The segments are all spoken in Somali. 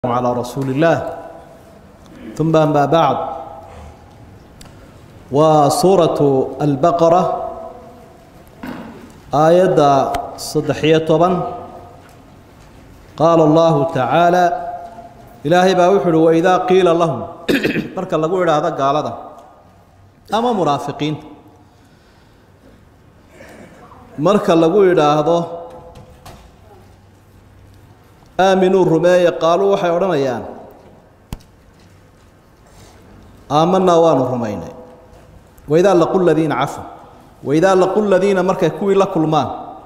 على رسول الله ثم أما بعد وسورة البقرة آية صدحية طبعا قال الله تعالى إلهي باوحل وإذا قيل لهم مركا لقول هذا قال هذا أما مرافقين مركا لقول هذا aaminuu rumeeye qaaluu waxay odhanayaan aamanaa waanu rumaynay waidaa laqu ladiina cafu waidaa laqu ladiina markay kuwii la kulmaan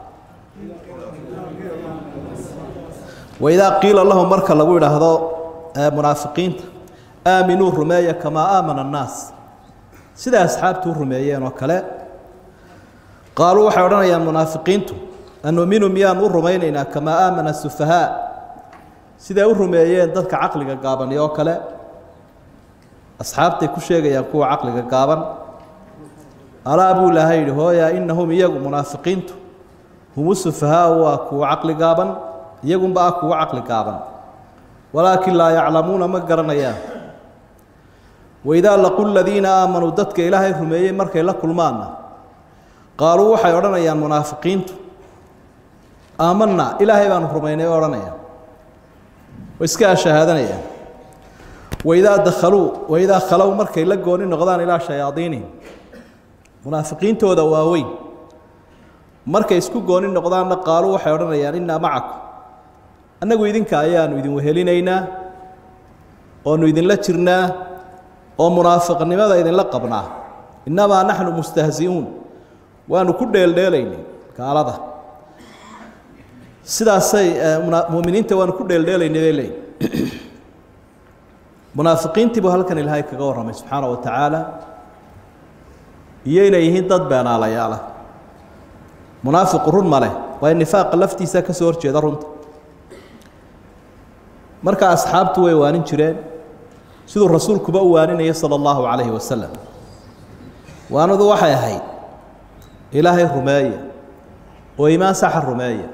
waidaa qiila lahum marka lagu idhaahdo munaafiqiinta aaminuu rumeeya kamaa aamana annaas siday asxaabtu u rumeeyeen oo kale qaaluu waxay odhanayaan munaafiqiintu anuminu miyaan u rumaynaynaa kamaa aamana sufahaa siday u rumeeyeen dadka caqliga gaabani oo kale asxaabtay ku sheegayaan kuwa caqliga gaaban alaa buu ilaahay yidhi hooya inahum iyagu munaafiqiintu humu sufahaau waa kuwa caqli gaaban iyagunba ah kuwa caqli gaaban walaakin laa yaclamuuna ma garanayaan waidaa laqu ladiina aamanuu dadka ilaahay rumeeyey markay la kulmaanna qaaluu waxay odhanayaan munaafiqiintu aamanaa ilaahay baanu rumaynay bay odhanayaan way iska ashahaadanayaan waidaa dakhaluu waidaa khalow markay la gooni noqdaan ilaa shayaadiinihim munaafiqiintooda waaweyn markay isku gooni noqdaanna qaaluu waxay odhanayaan innaa macakum annagu idinka ayaanu idin wehelinaynaa oonu idinla jirnaa oo munaafiqnimada idinla qabnaa innamaa naxnu mustahzi'uun waanu ku dheeldheelaynay gaalada sidaasay muminiinta waanu ku dheeldheelaynay bay leeyihin munaafiqiintii buu halkan ilaahay kaga warramay subxaana wa tacaala iyo inay yihiin dad beenaalayaala munaafiqu run ma leh waayo nifaaqa laftiisa ka soo horjeeda runta marka asxaabtu way waanin jireen siduu rasuulkuba u waaninaya sala allahu calayhi wasalam waanadu waxay ahayd ilaahay rumeeya oo iimaan saxa rumeeya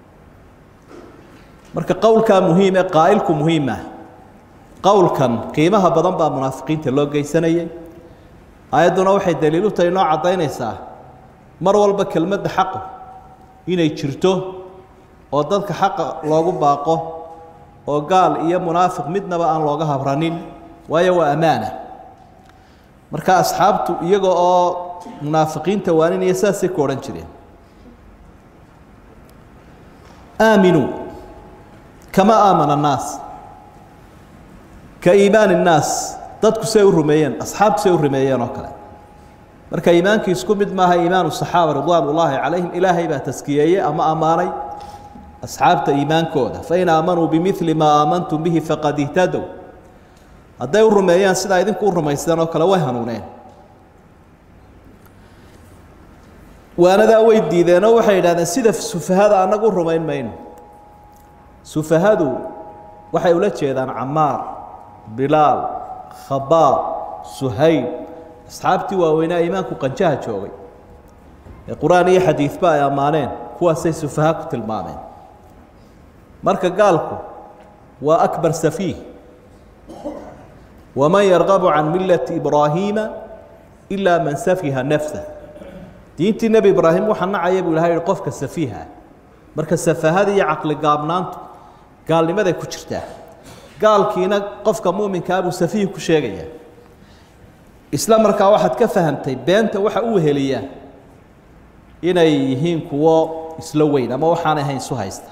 marka qowlkaa muhiim ee qaa'ilku muhiim ah qowlkan qiimaha badan baa munaafiqiinta loo geysanayay aayadduna waxay daliil u tahay noo caddaynaysaa mar walba kelmadda xaqu inay jirto oo dadka xaqa loogu baaqo oo gaal iyo munaafiq midnaba aan looga habranin waayo waa ammaana marka asxaabtu iyaga oo munaafiqiinta waaninaya saasay ku odhan jireen aaminuu kama aamana annaas ka iimaani innaas dadku say u rumeeyeen asxaabtu say u rumeeyeen oo kale marka iimaankii isku mid maaha iimaanu saxaaba ridwaan ullaahi calayhim ilaahay baa taskiyeeyey ama ammaanay asxaabta iimaankooda fain aamanuu bimili maa aamantum bihi faqad ihtadow hadday u rumeeyaan sidaa idinku u rumaysteen oo kale way hanuuneen waanadaa way diideenoo waxay yidhahdeen sida sufahada annagu u rumayn mayno sufahadu waxay ula jeedaan camaar bilaal khabaab suhayb asxaabtii waaweynaa iimaanku qanjaha joogay ee qur-aan iyo xadiidba ay ammaaneen kuwaasay sufaha ku tilmaameen marka gaalku waa akbar safiih waman yarqabu can millati ibraahiima ilaa man safiha nafsah diintii nebi ibraahim waxaa nacaya buu ilahay yihi qofka safiiha marka safahada iyo caqli gaabnaantu gaalnimaday ku jirtaa gaalkiina qofka muuminkaa buu safiih ku sheegayaa isla markaa waxaad ka fahamtay beenta waxa u weheliyaa inay yihiin kuwo isla weyn ama waxaanay ahayn isu haysta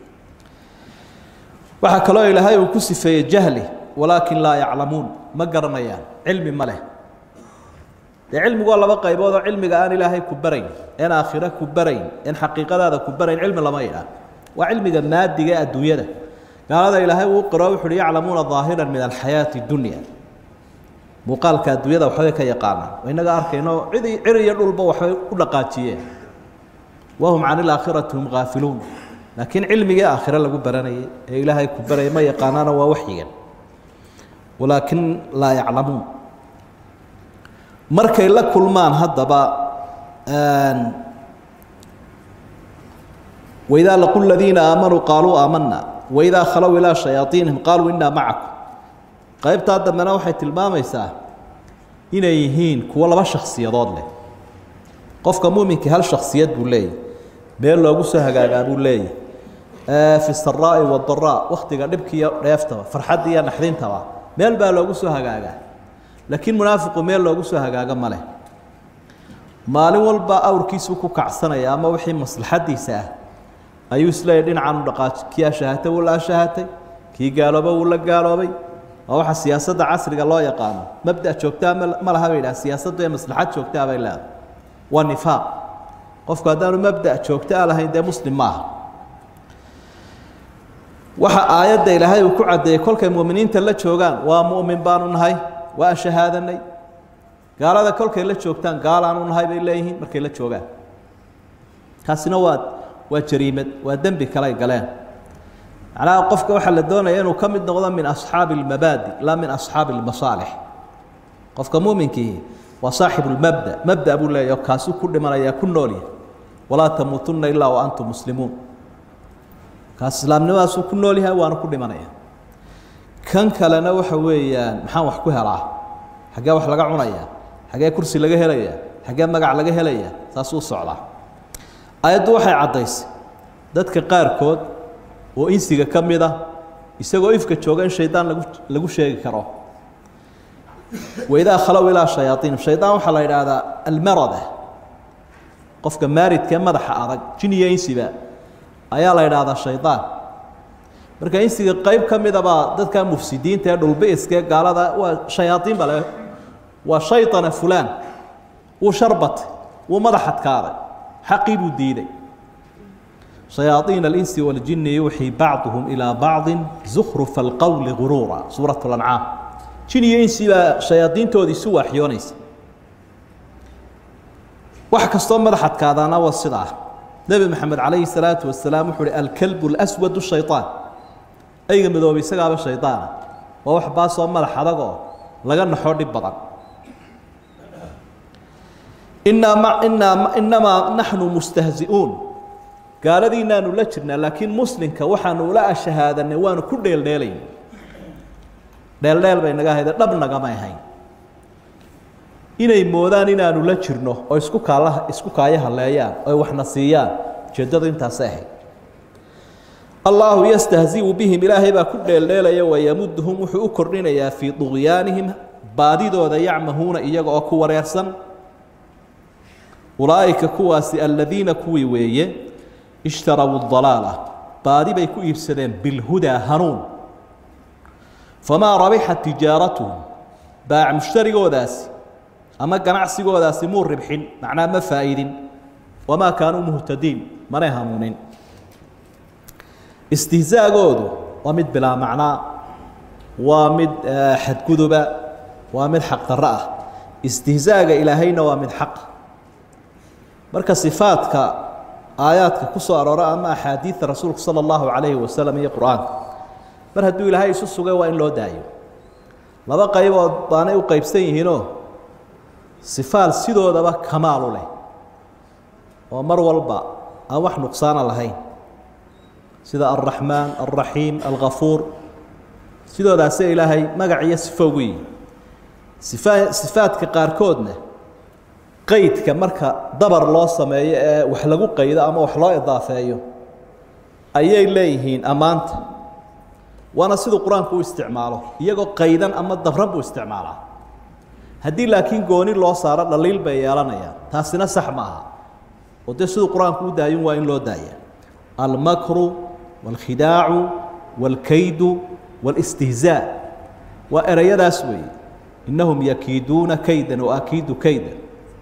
waxaa kaloo ilaahay uu ku sifeeyey jahli walaakin laa yaclamuun ma garanayaan cilmi ma leh dee cilmigu waa laba qaybood oo cilmiga aan ilaahay ku barayn een aakhiro ku barayn een xaqiiqadaada ku barayn cilmi lama yidhaah waa cilmiga maadiga ee adduunyada gaalada ilaahay uu qiro wuxu uhi yaclamuuna daahiran min alxayaati dunya muuqaalka adduunyada waxbay ka yaqaanaan inaga arkayno cid cir iyo dhulba waxbay u dhaqaajiyeen wahum can ilaakhirati hum gaafiluun laakiin cilmigii aakhire lagu baranayay ee ilaahay ku baraya ma yaqaanaana waa waxyigan walaakin laa yaclamuun markay la kulmaan haddaba waidaa laqu ladiina aamanuu qaaluu aamanaa waidaa khalow ilaa shayaaiinihim qaaluu innaa macakum qaybtaa dambena waxay tilmaamaysaa inay yihiin kuwo laba shakhsiyadood leh qofka muuminkii hal shakhsiyad buu leeyahy meel loogu soo hagaagaa buu leeyahy fi saraa'i wadaraa wakhtiga dhibkiiyo dheeftaba farxadda iyo naxdintaba meel baa loogu soo hagaagaa laakiin munaafiqu meel loogu soo hagaaga ma leh maalin walba awrkiisuu ku kacsanaya ama wixii maslaxadiisa ah ayuu isleeyahy dhinacan u dhaqaaji kii ashahatay wuu la ashahatay kii gaalooba wuu la gaaloobay waa waxa siyaasadda casriga loo yaqaano mabda joogtaa ma laha bay idhaha siyaasaddu ee maslaxad joogtaa bay leedahay waa nifaaq qofku haddaanu mabda joogto a lahayn dee muslim maaha waxa aayadda ilaahay uu ku caddeeyey kolkay mu'miniinta la joogaan waa mu'min baanu nahay waa shahaadanay gaalada kolkay la joogtaan gaalaanu nahay bay leeyihiin markay la joogaan kaasina waa waa jariimad waa dembi kaley galeen macnaha qofka waxaa la doonaya inuu ka mid noqdo min asxaabi اlmabaadi laa min asxaabi اlmasaalix qofka muuminkiihi waa saaxibu lmabda mabda buu leeyahy kaasuu ku dhimanaya ku noolya walaa tamuutunna ilaa wa antum muslimuun kaas islaamnimadaasuu ku nool yahay waana ku dhimanaya kan kalena waxa weeyaan maxaan wax ku helaa xaggee wax laga cunaya xaggee kursi laga helaya xaggee magac laga helaya saasuu socdaa ayaddu waxay caddaysay dadka qaarkood oo insiga ka mid ah isagoo ifka jooga in shaydaan lagu lagu sheegi karo waidaa khalow ilaa shayaaiinum shaydaan waxaa la yidhaahdaa almarada qofka maaridka ee madaxa adag jin iyo insiba ayaa la yidhaahdaa shaydaan marka insiga qayb ka midabaa dadka mufsidiinta ee dhulbiiska ee gaalada waa shayaaiin bale waa shayطana fulaan wuu sharbatay wuu madax adkaaday xaqii buu diiday شhayaaطiin الإنس والجiن يuuxي bacضهم إilى bacضi زkرف الqول غuruuرa suuraة الأنcaam jin iyo insi baa shayaadiintoodii isu waaxyoonaysa wax kastoo madax adkaadaana waa sidaa nebi mxamed عalayه الصalaaةu وaسalaam wuxuu uhi alklb الأswad الشhayطaan ayga midoobay isagaaba shayطaana waa wax baasoo madax adagoo laga naxo dhib badan inamaa naxnu mustahzi'uun gaaladiinaanu la jirnaa laakiin muslimka waxaanu ula ashahaadanay waanu ku dheeldheelayn dheeldheel bay naga ahayde dhab nagamay ahayn inay moodaan inaanu la jirno oo isku kaalaha isku kaayo haleeyaan oy waxna siiyaan ujeeddadu intaasay ahayd allaahu yastahzi'u bihim ilaahay baa ku dheeldheelaya wayamuduhum wuxuu u kordhinayaa fii duqyaanihim baadidooda yacmahuuna iyaga oo ku wareersan ulaa'ika kuwaasi aladiina kuwii weeye ishtarawuu dalaala baadi bay ku iibsadeen bilhudaa hanuun famaa rabixat tijaaratuhum baac mushtarigoodaasi ama ganacsigoodaasi muu ribxin macnaa ma faa'idin wamaa kaanuu muhtadiin manay hanuunin istihzaagoodu waa mid bilaa macnaa waa mid xadguduba waa mid xaqdarro ah istihzaaga ilaahayna waa mid xaq marka sifaadka aayaadka ku soo aroora ama axaadiidta rasuulku sala allahu calayhi wasalam iyo qur-aanka mar hadduu ilaahay isu sugay waa in loo daayo laba qaybood baanay u qaybsan yihiinoo sifaal sidoodaba kamaalu leh oo mar walba aan wax nuqsaana lahayn sida alraxmaan alraxiim alghafuur sidoodaasee ilaahay magac iyo sifo ugu yihi sifa sifaadka qaarkoodna qaydka marka dabar loo sameeyo ee wax lagu qaydo ama wax loo idaafeeyo ayay leeyihiin ammaanta waana siduu qur-aanku u isticmaalo iyagoo qaydan ama dabran buu isticmaalaa haddii laakiin gooni loo saaro dhaliil bay yeelanayaan taasina sax ma aha oo dee siduu qur-aanku u daayin waa in loo daaya almakru wاlkhidaacu wاlkaydu wاlاstihzaa waa ereyadaas weeye innahum yakiiduuna kaydan waakiidu kaydan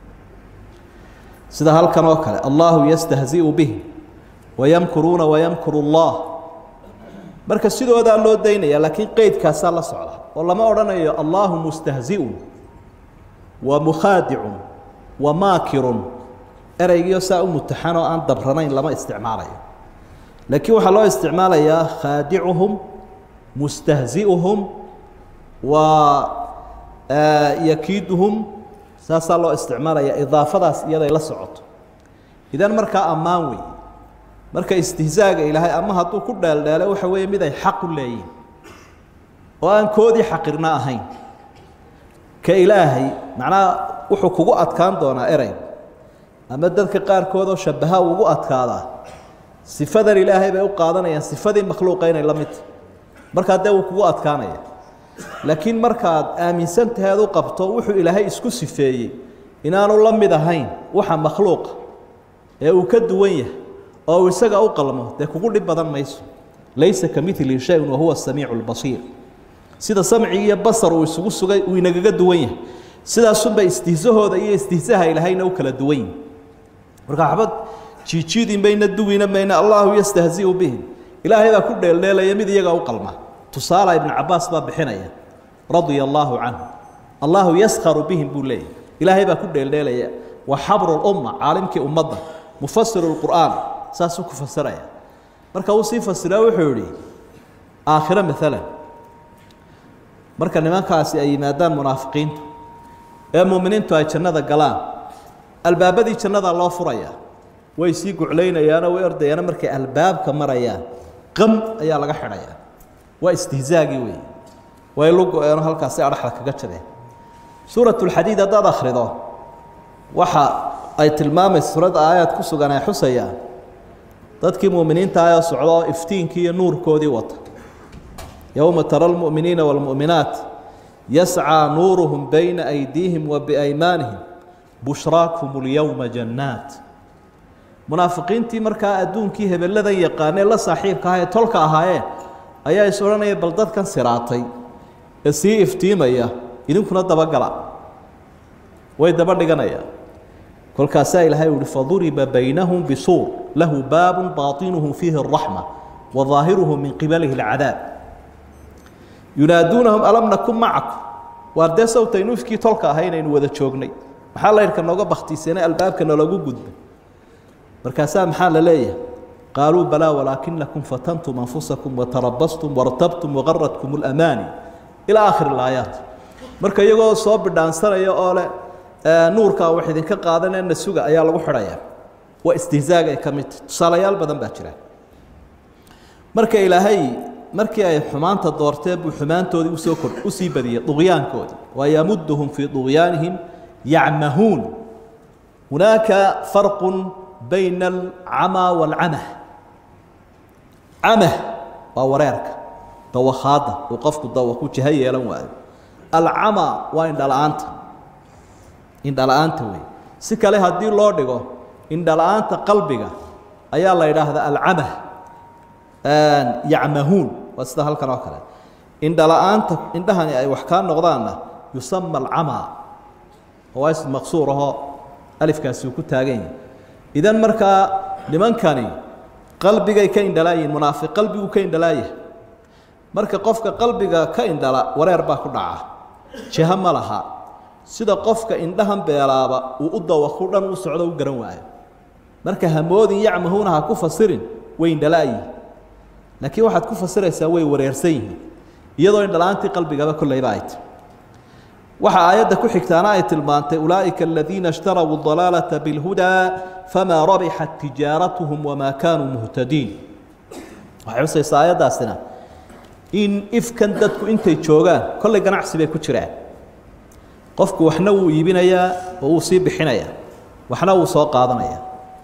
sida halkan oo kale allahu yastahzi'u bihim wayamkuruuna wayamkuru اllah marka sidoodaa loo daynaya laakiin qeydkaasaa la socda oo lama odhanayo allahu mustahzi'un wa mukhaadicun wa maakirun ereygiio saa u mutaxan oo aan dabranayn lama isticmaalayo laakiin waxaa loo isticmaalayaa khaadicuhum mustahzi'uhum wa yakiiduhum saasaa loo isticmaalaya idaafadaas iyaday la socoto idan markaa ammaan wey marka istihzaaga ilaahay ama hadduu ku dheeldheelo waxa weeye mid ay xaq u leeyihin oo aan koodii xaqirna ahayn ka ilaahay macnaha wuxuu kugu adkaan doonaa erey ama dadka qaarkood oo shabaha ugu adkaadaa sifadan ilaahay bay u qaadanayaan sifadii makhluuqa inay la midta markaa dee wuu kugu adkaanaya laakiin markaad aaminsan tahay ad u qabto wuxuu ilaahay isku sifeeyey inaanu la mid ahayn waxa makhluuqa ee uu ka duwan yahay oo uu isaga u qalmo dee kugu dhib badan mayso laysa ka mili shayun wahuwa samiicu lbasiir sida samcigi iyo basar uu isugu sugay uu inagaga duwan yahay sidaasunba istihsahooda iyo istihsaha ilaahayna u kala duwan yihin marka waxba jiijiidi mayna duwina mayna allahu yastahziu bihim ilaahay baa ku dheeldheelaya mid iyaga u qalma tusaala ibnu cabaas baa bixinaya radia allaahu canhu allahu yaskharu bihim buu leeyahy ilaahay baa ku dheeldheelaya wa xabru lumma caalimkii ummadda mufasiru lqur'aan saasuu ku fasiraya marka uu sii fasiraa wuxuu yihi aakhiro maalan marka nimankaasi ay yimaadaan munaafiqiintu ee muuminiintu ay jannada galaan albaabadii jannadaa loo furaya way sii guclaynayaanoo way ordayaano markay albaabka marayaan qam ayaa laga xidhayaa waa istihzaagii wey way lu go-eeno halkaasi adhaxda kaga jabeen suurat lxadiid haddaad akhrido waxa ay tilmaamaysa suuradda aayaad ku sugan ay xusayaan dadkii muuminiinta ayoo socda oo iftiinkii iyo nuurkoodii wata yowma tara almu'miniina waalmu'minaat yascaa nuuruhum bayna aydiihim wa biaymaanihim bushraakum اlyowma jannaat munaafiqiintii markaa adduunkii hebeladan yaqaanee la saaxiibka aha ee tolka ahaayeen ayaa is odhanaya bal dadkan siraatay ee sii iftiimaya idinkuna dabagala way daba dhiganayaan kolkaasaa ilaahay u uhi faduriba baynahum bisuur lahu baabun baatinuhu fiihi اraxma wa ظaahiruhu min qibalihi اlcadaab yunaaduunahum alam nakun macakum waar dee sawtaynu ifkii tolka ahay inaynu wada joognay maxaa laydhka nooga baktiisanay albaabka naloogu gudbay markaasaa maxaa la leeyahay qaaluu balaa walaakinakum fatantum anfusakum watarabastum wartabtum wagaradkum اlamaani ilaa aakhir اlaayaat marka iyagoo soo bidhaansanaya oo leh nuurkaa wax idinka qaadanena suga ayaa lagu xidhayaa waa istihzaaga ay ka mid tahy tusaalayaal badan baa jira marka ilaahay markii ay xumaanta doorteen buu xumaantoodii usoo kor usii badiyey duqyaankoodii wa yamuduhum fii duqyaanihim yacmahuun hunaaka farqu bayna alcamaa waalcamah camah waa wareerka dawakhaadda uu qofku dawa ku jaho yeelan waayo alcamaa waa indhala-aanta indhala-aanta wey si kale haddii loo dhigo indhala-aanta qalbiga ayaa la yidhaahdaa alcamah yacmahuun waa sida halkan oo kale indhala-aanta indhahani ay wax kaa noqdaanna yusama alcamaa oo waa ism maqsuur ahoo alifkaasi uu ku taagan yahay idan markaa nimankani qalbigay ka indhalaayihin munaafiq qalbigu ka indhalaayahay marka qofka qalbiga ka indhala wareer baa ku dhaca jiho ma laha sida qofka indhahan beelaaba uu u dawaku dhan u socdo u garan waayo marka hamoodin yacmahuuna ha ku fasirin way indhalaayihin laakiin waxaad ku fasiraysaa way wareersan yihiin iyadoo indhala-aantii qalbigaba kollayba ay tahy waxa aayadda ku xigtaana ay tilmaantay ulaa'ika aladiina ishtarawuu dalaalata bilhudaa famaa rabixat tijaaratuhum wamaa kaanuu muhtadiin waxay xusaysaa aayaddaasina in ifkan dadku intay joogaan kollay ganacsi bay ku jiraan qofku waxna wuu iibinayaa oo wuu sii bixinayaa waxna wuu soo qaadanayaa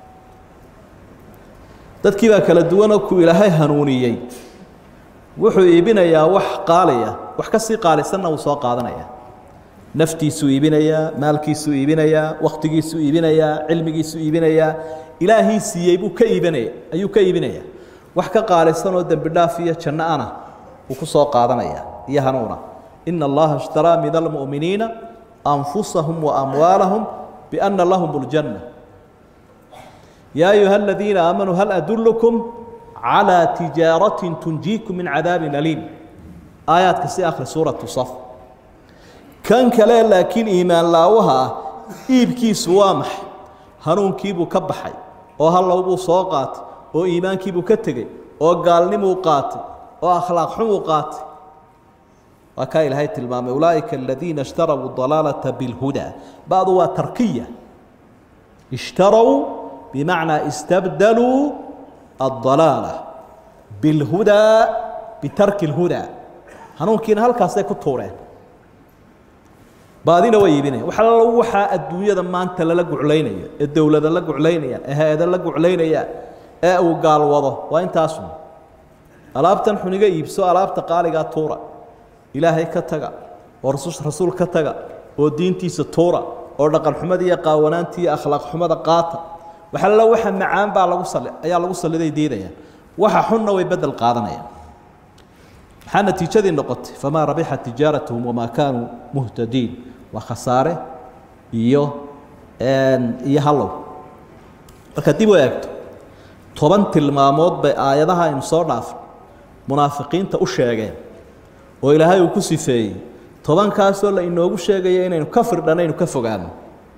dadkii baa kala duwanoo ku ilaahay hanuuniyey wuxuu iibinayaa wax qaaliya wax ka sii qaalisanna wuu soo qaadanaya naftiisuu iibinayaa maalkiisuu iibinayaa wakhtigiisuu iibinayaa cilmigiisuu iibinayaa ilaahii siiyey buu ka iibinaya ayuu ka iibinayaa wax ka qaalisanoo dembi dhaaf iyo janno ana wuu ku soo qaadanaya iyo hanuuna ina allaha ishtaraa min almu'miniina anfusahum waamwaalahum biana lahum اljanna yaa ayuha aladiina aamanuu hal adulkum calىa tijaaratin tunjiikum min cadaabin aliim aayaadka si akhri suuratu saf kan kale laakiin iimaan laawaha ah iibkiisu waa maxay hanuunkiibuu ka baxay oo hallow buu soo qaatay oo iimaankiibuu ka tegey oo gaalnimuu qaatay oo akhlaaq xumuu qaatay waa kaa ilaahay tilmaamay ulaa'ika aladiina ishtarawuu dalaalata bilhudaa ba'du waa tarkiya ishtarow bimacnaa istabdaluu addalaala bilhudaa bitarki اlhudaa hanuunkiina halkaasay ku tuureen baadina way iibinaya wax allo waxaa adduunyada maanta lala guclaynaya ee dowlada la guclaynayaan ee hay-ada la guclaynayaan ee uu gaalwado waa intaasun alaabtan xuniga iibso alaabta qaaligaa tuura ilaahay ka taga oo rasuul ka taga oo diintiisa tuura oo dhaqan xumada iyo qaawanaanta iyo akhlaaq xumada qaata wax allo waxa macaan baa lagu sali ayaa lagu saliday diidayaan waxa xunna way bedel qaadanayaan maxaa natiijadii noqotay famaa rabixat tijaaratuhum wamaa kaanuu muhtadiin waa khasaare iyo iyo hallow marka dib u eegto toban tilmaamood bay aayadaha aynu soo dhaafay munaafiqiinta u sheegeen oo ilaahay uu ku sifeeyey tobankaasoo la inoogu sheegaya inaynu ka firdhanaynu ka fogaano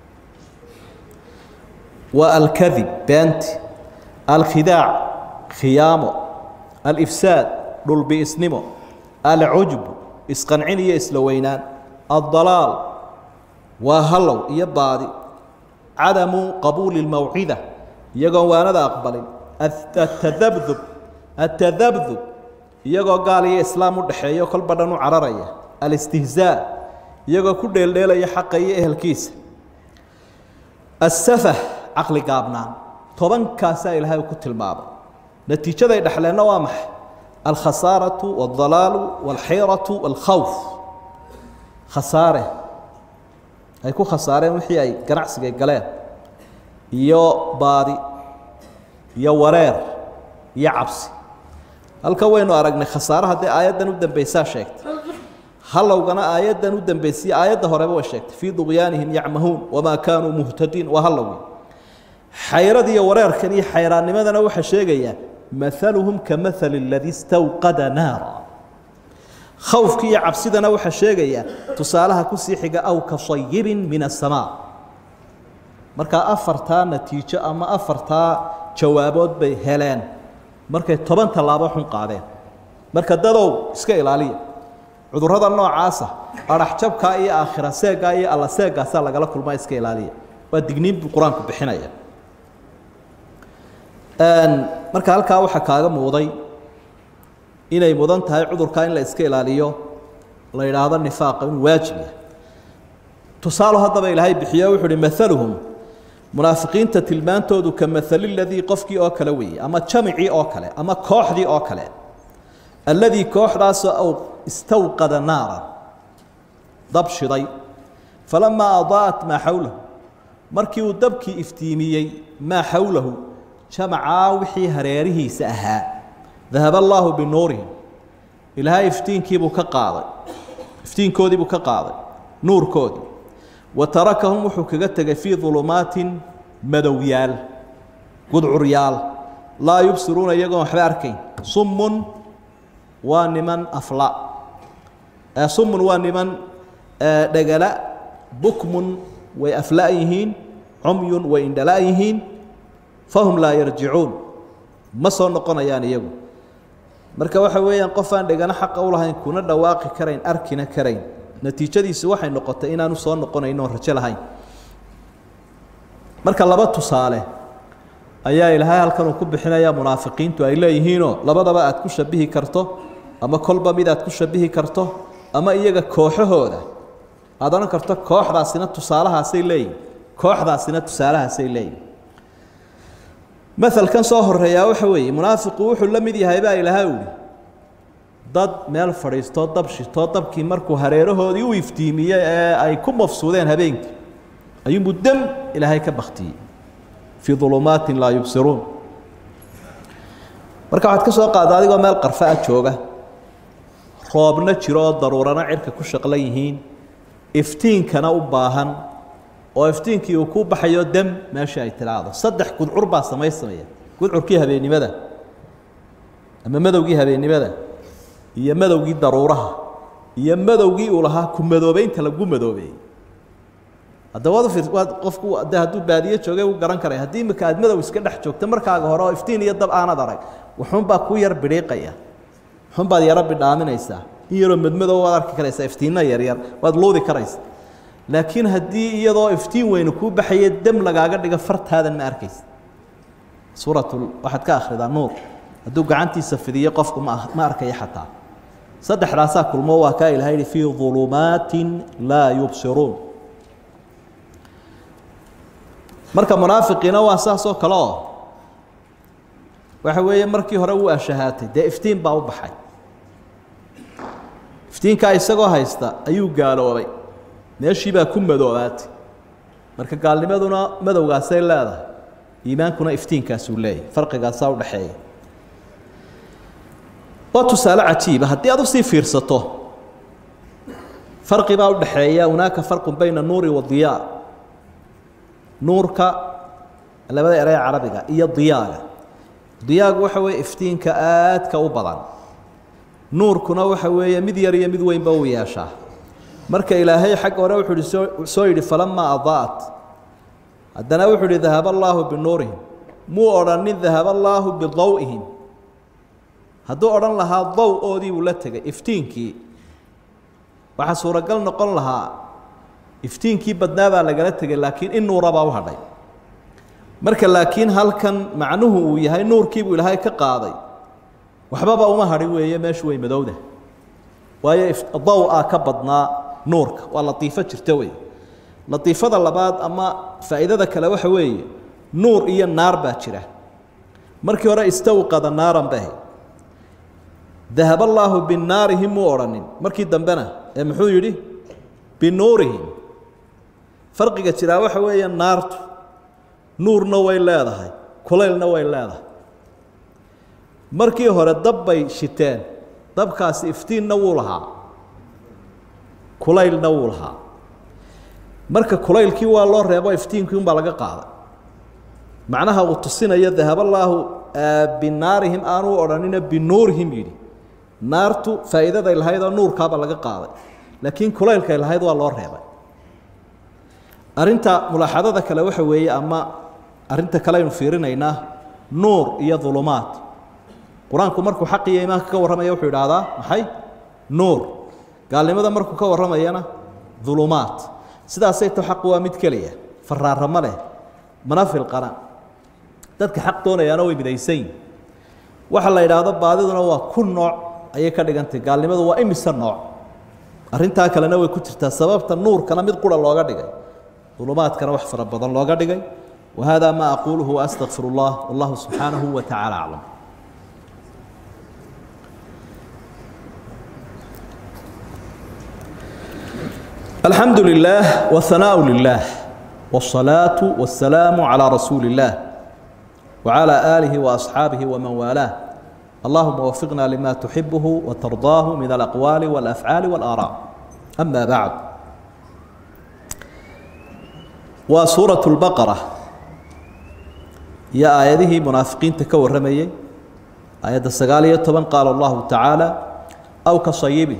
waa alkadib beenti alkhidaac khiyaamo alifsaad dhulbi'isnimo alcujb isqancin iyo isla weynaan addalaal waa hallow iyo baadi cadamu qabuuli اlmawcida iyagoon waanada aqbalin atadabdub atadabdub iyagoo gaal iyo islaam u dhexeeyo kolba dhan u cararaya alistihzaa iyagoo ku dheeldheelaya xaqa iyo ehelkiisa asafah caqli gaabnaan tobankaasaa ilaahay ku tilmaamay natiijaday dhexleenna waa maxay alkhasaaraةu wاldalaalu wاlxayratu wاlkhawf khasaare ay ku khasaareen wixii ay ganacsigay galeen iyo baadi iyo wareer iyo cabsi halka waynu aragnay khasaare haddii aayaddan u dambeysaa sheegtay halowgana aayaddan u dambeysay aayadda horeba way sheegtay fii duqyaanihim yacmahuun wamaa kaanuu muhtadiin waa halowgi xayrad iyo wareerkan iyo xayraannimadana waxaa sheegayaa maaluhum ka maali اladii istawqada naara khawfki iyo cabsidana waxaa sheegayaa tusaalaha kusii xiga aw ka sayibin min aلsamaa markaa afartaa natiijo ama afartaa jawaabood bay heleen markay toban tallaabo xun qaadeen marka dadow iska ilaaliya cudurrada noocaasa adhaxjabkaa iyo aakhira seeggaa iyo alla seeggaasaa lagala kulmaa iska ilaaliya waa digniin buu qur-aanku bixinaya marka halkaa waxaa kaaga muuday inay mudan tahay cudurkaa in la iska ilaaliyo la yidhaahdo nifaaqa inuu waajib yahay tusaalo haddaba ilaahay bixiyo wuxu uhi maaluhum munaafiqiinta tilmaantoodu ka maali ladii qofkii oo kale weeye ama jamicii oo kale ama kooxdii oo kale alladii kooxdaasoo istawqada naara dab shiday falamaa adaa'at maa xawlahu markii uu dabkii iftiimiyey maa xawlahu jamacaa wixii hareerihiisa ahaa dahab allaahu binuurihim ilaahay iftiinkiibuu ka qaaday iftiinkoodiibuu ka qaaday nuurkoodii wa tarakahum wuxuu kaga tegay fii dulumaatin madowyaal gudcuryaal laa yubsiruuna iyagoon waxba arkayn summun waa niman afla summun waa niman dhegala bukmun way afla' yihiin cumyun way indhala' yihiin fahum laa yarjicuun ma soo noqonayaan iyagu marka waxa weeyaan qof aan dhegano xaqa u lahayn kuna dhawaaqi karayn arkina karayn natiijadiisu waxay noqotay inaanu soo noqonayn oon rajo lahayn marka laba tusaale ayaa ilaahay halkan uu ku bixinayaa munaafiqiintu ay leeyihiinoo labadaba aad ku shabihi karto ama kolba mid aad ku shabihi karto ama iyaga kooxahooda aad odhan karto kooxdaasina tusaalahaasay leeyihin kooxdaasina tusaalahaasay leeyihin maalkan soo horeeyaa waxa weeye munaafiqu wuxuu la mid yahay baa ilaahay uhi dad meel fadhiistoo dab shitoo dabkii markuu hareerahoodii u iftiimiyey ee ay ku mafsuudeen habeenkii ayuunbuu dem ilaahay ka baktiyey fii ulumaatin laa yubsiruun marka waxaad ka soo qaada adigoo meel qarfa a jooga roobna jiro oo daruurana cirka ku shaqlan yihiin iftiinkana u baahan oo iftiinkii uu ku baxayo dem meesha ay tidaahdo saddex gudcur baa samaysamaya gudcurkii habeennimada ama madowgii habeennimada iyo madowgii daruuraha iyo madowgii uu lahaa ku madoobeynta lagu madoobeeyey haddaba waad ufir waad qofku de hadduu baadiye joogay u garan karay haddii imika aad madow iska dhex joogto markaaga hore oo iftiin iyo dab aanad arag wuxuunbaa ku yar bidhiiqaya wuxuunbaad yaro bidhaaminaysaa in yaroo madmadow waad arki karaysaa iftiinna yaryar waad luudi karaysa laakiin haddii iyadoo iftiin weynu kuu baxaya dem lagaaga dhigo fartaadan ma arkaysa suurat waxaad ka akhridaa nuur hadduu gacantiisa fidiyo qofku ma ma arkaya xataa saddexdaasaa kulmo waa kaa ilahay yihi fii ظulumaatin laa yubsiruun marka munaafiqiina waa saas oo kale oo waxa weeye markii hore wuu ashahaatay dee iftiin baa u baxay iftiinkaa isagoo haysta ayuu gaaloobay meeshii baa ku madoobaatay marka gaalnimaduna madowgaasay leedahay iimaankuna iftiinkaasuu leeyahy farqigaasaa udhaxeeya waa tusaale cajiiba haddii aad usii fiirsato farqi baa udhaxeeya hunaaka farqun bayna nuuri wa diyaa nuurka labada erey carabiga iyo diyaaga diyaagu waxa weeye iftiinka aadka u badan nuurkuna waxa weeye mid yar iyo mid weynba uu yeeshaa marka ilaahay xagga hore wuxuu ihi soo soo yidhi falamaa adaa'at haddana wuxuu ihi dahaba allaahu binuurihim muu odhanin dahaba allaahu bidaw'ihim hadduu odhan lahaa daw-oodii buu la tegay iftiinkii waxaa suuragal noqon lahaa iftiinkii badnaa baa lagala tegay laakiin in nuura baa u hadhay marka laakiin halkan macnuhu uu yahay nuurkiibuu ilaahay ka qaaday waxbaba uma hadhi weeye meeshu way madowda waayo daw-a ka badnaa nuurka waa latiifo jirta wey latiifada labaad ama faa'iidada kale waxa weeye nuur iyo naar baa jira markii hore istawqada naaran bay ahayd dahab allaahu binaarihim muu odhanin markii dambena ee muxuu yidhi binuurihim farqiga jiraa waxa weeye naartu nuurna way leedahay kulaylna way leedahay markii hore dab bay shiteen dabkaasi iftiinna wuu lahaa kulaylna wuu lahaa marka kulaylkii waa loo reebo iftiinkii unbaa laga qaaday macnaha uu tusinayo dahaballaahu binaarihim aanuu odhanina binuurihim yidhi naartu faa'iidaday lahayd oo nuurkaaba laga qaaday laakiin kulaylkay lahayd waa loo reebay arrinta mulaaxadada kale waxa weeye ama arrinta kale aynu fiirinaynaa nuur iyo dulumaad qur-aanku markuu xaq iyo iimaanka ka warramaya wuxuu idhaahdaa maxay nuur gaalnimada markuu ka warramayana dulumaad sidaasay to xaqu waa mid keliya faraaramo leh mana filqana dadka xaq doonayaana way midaysan yihin waxa la idhaahdo baadiduna waa ku nooc ayay ka dhigantay gaalnimadu waa imise nooc arrintaa kalena way ku jirtaa sababta nuurkana mid qura looga dhigay dulumaadkana wax fara badan looga dhigay wahada ma aquuluhu waastaqfir اllah wallahu subxaanahu wa tacaala aclam alxamdu lilah whanaaء lilah wالصalaaةu wالsalaamu calى rasuuli اllah wعalى آlihi وأصxaabihi wman waalaah allahuma wafiqna lima tuxibuhu watardaahu min alaqwaali wاlafcaali wاlaaraa ama bacd waa suuraة اlbaqara iyo aayadihii munaafiqiinta ka warramayey aayadda sagaal iyo toban qaala allahu tacaala aw ka sayibin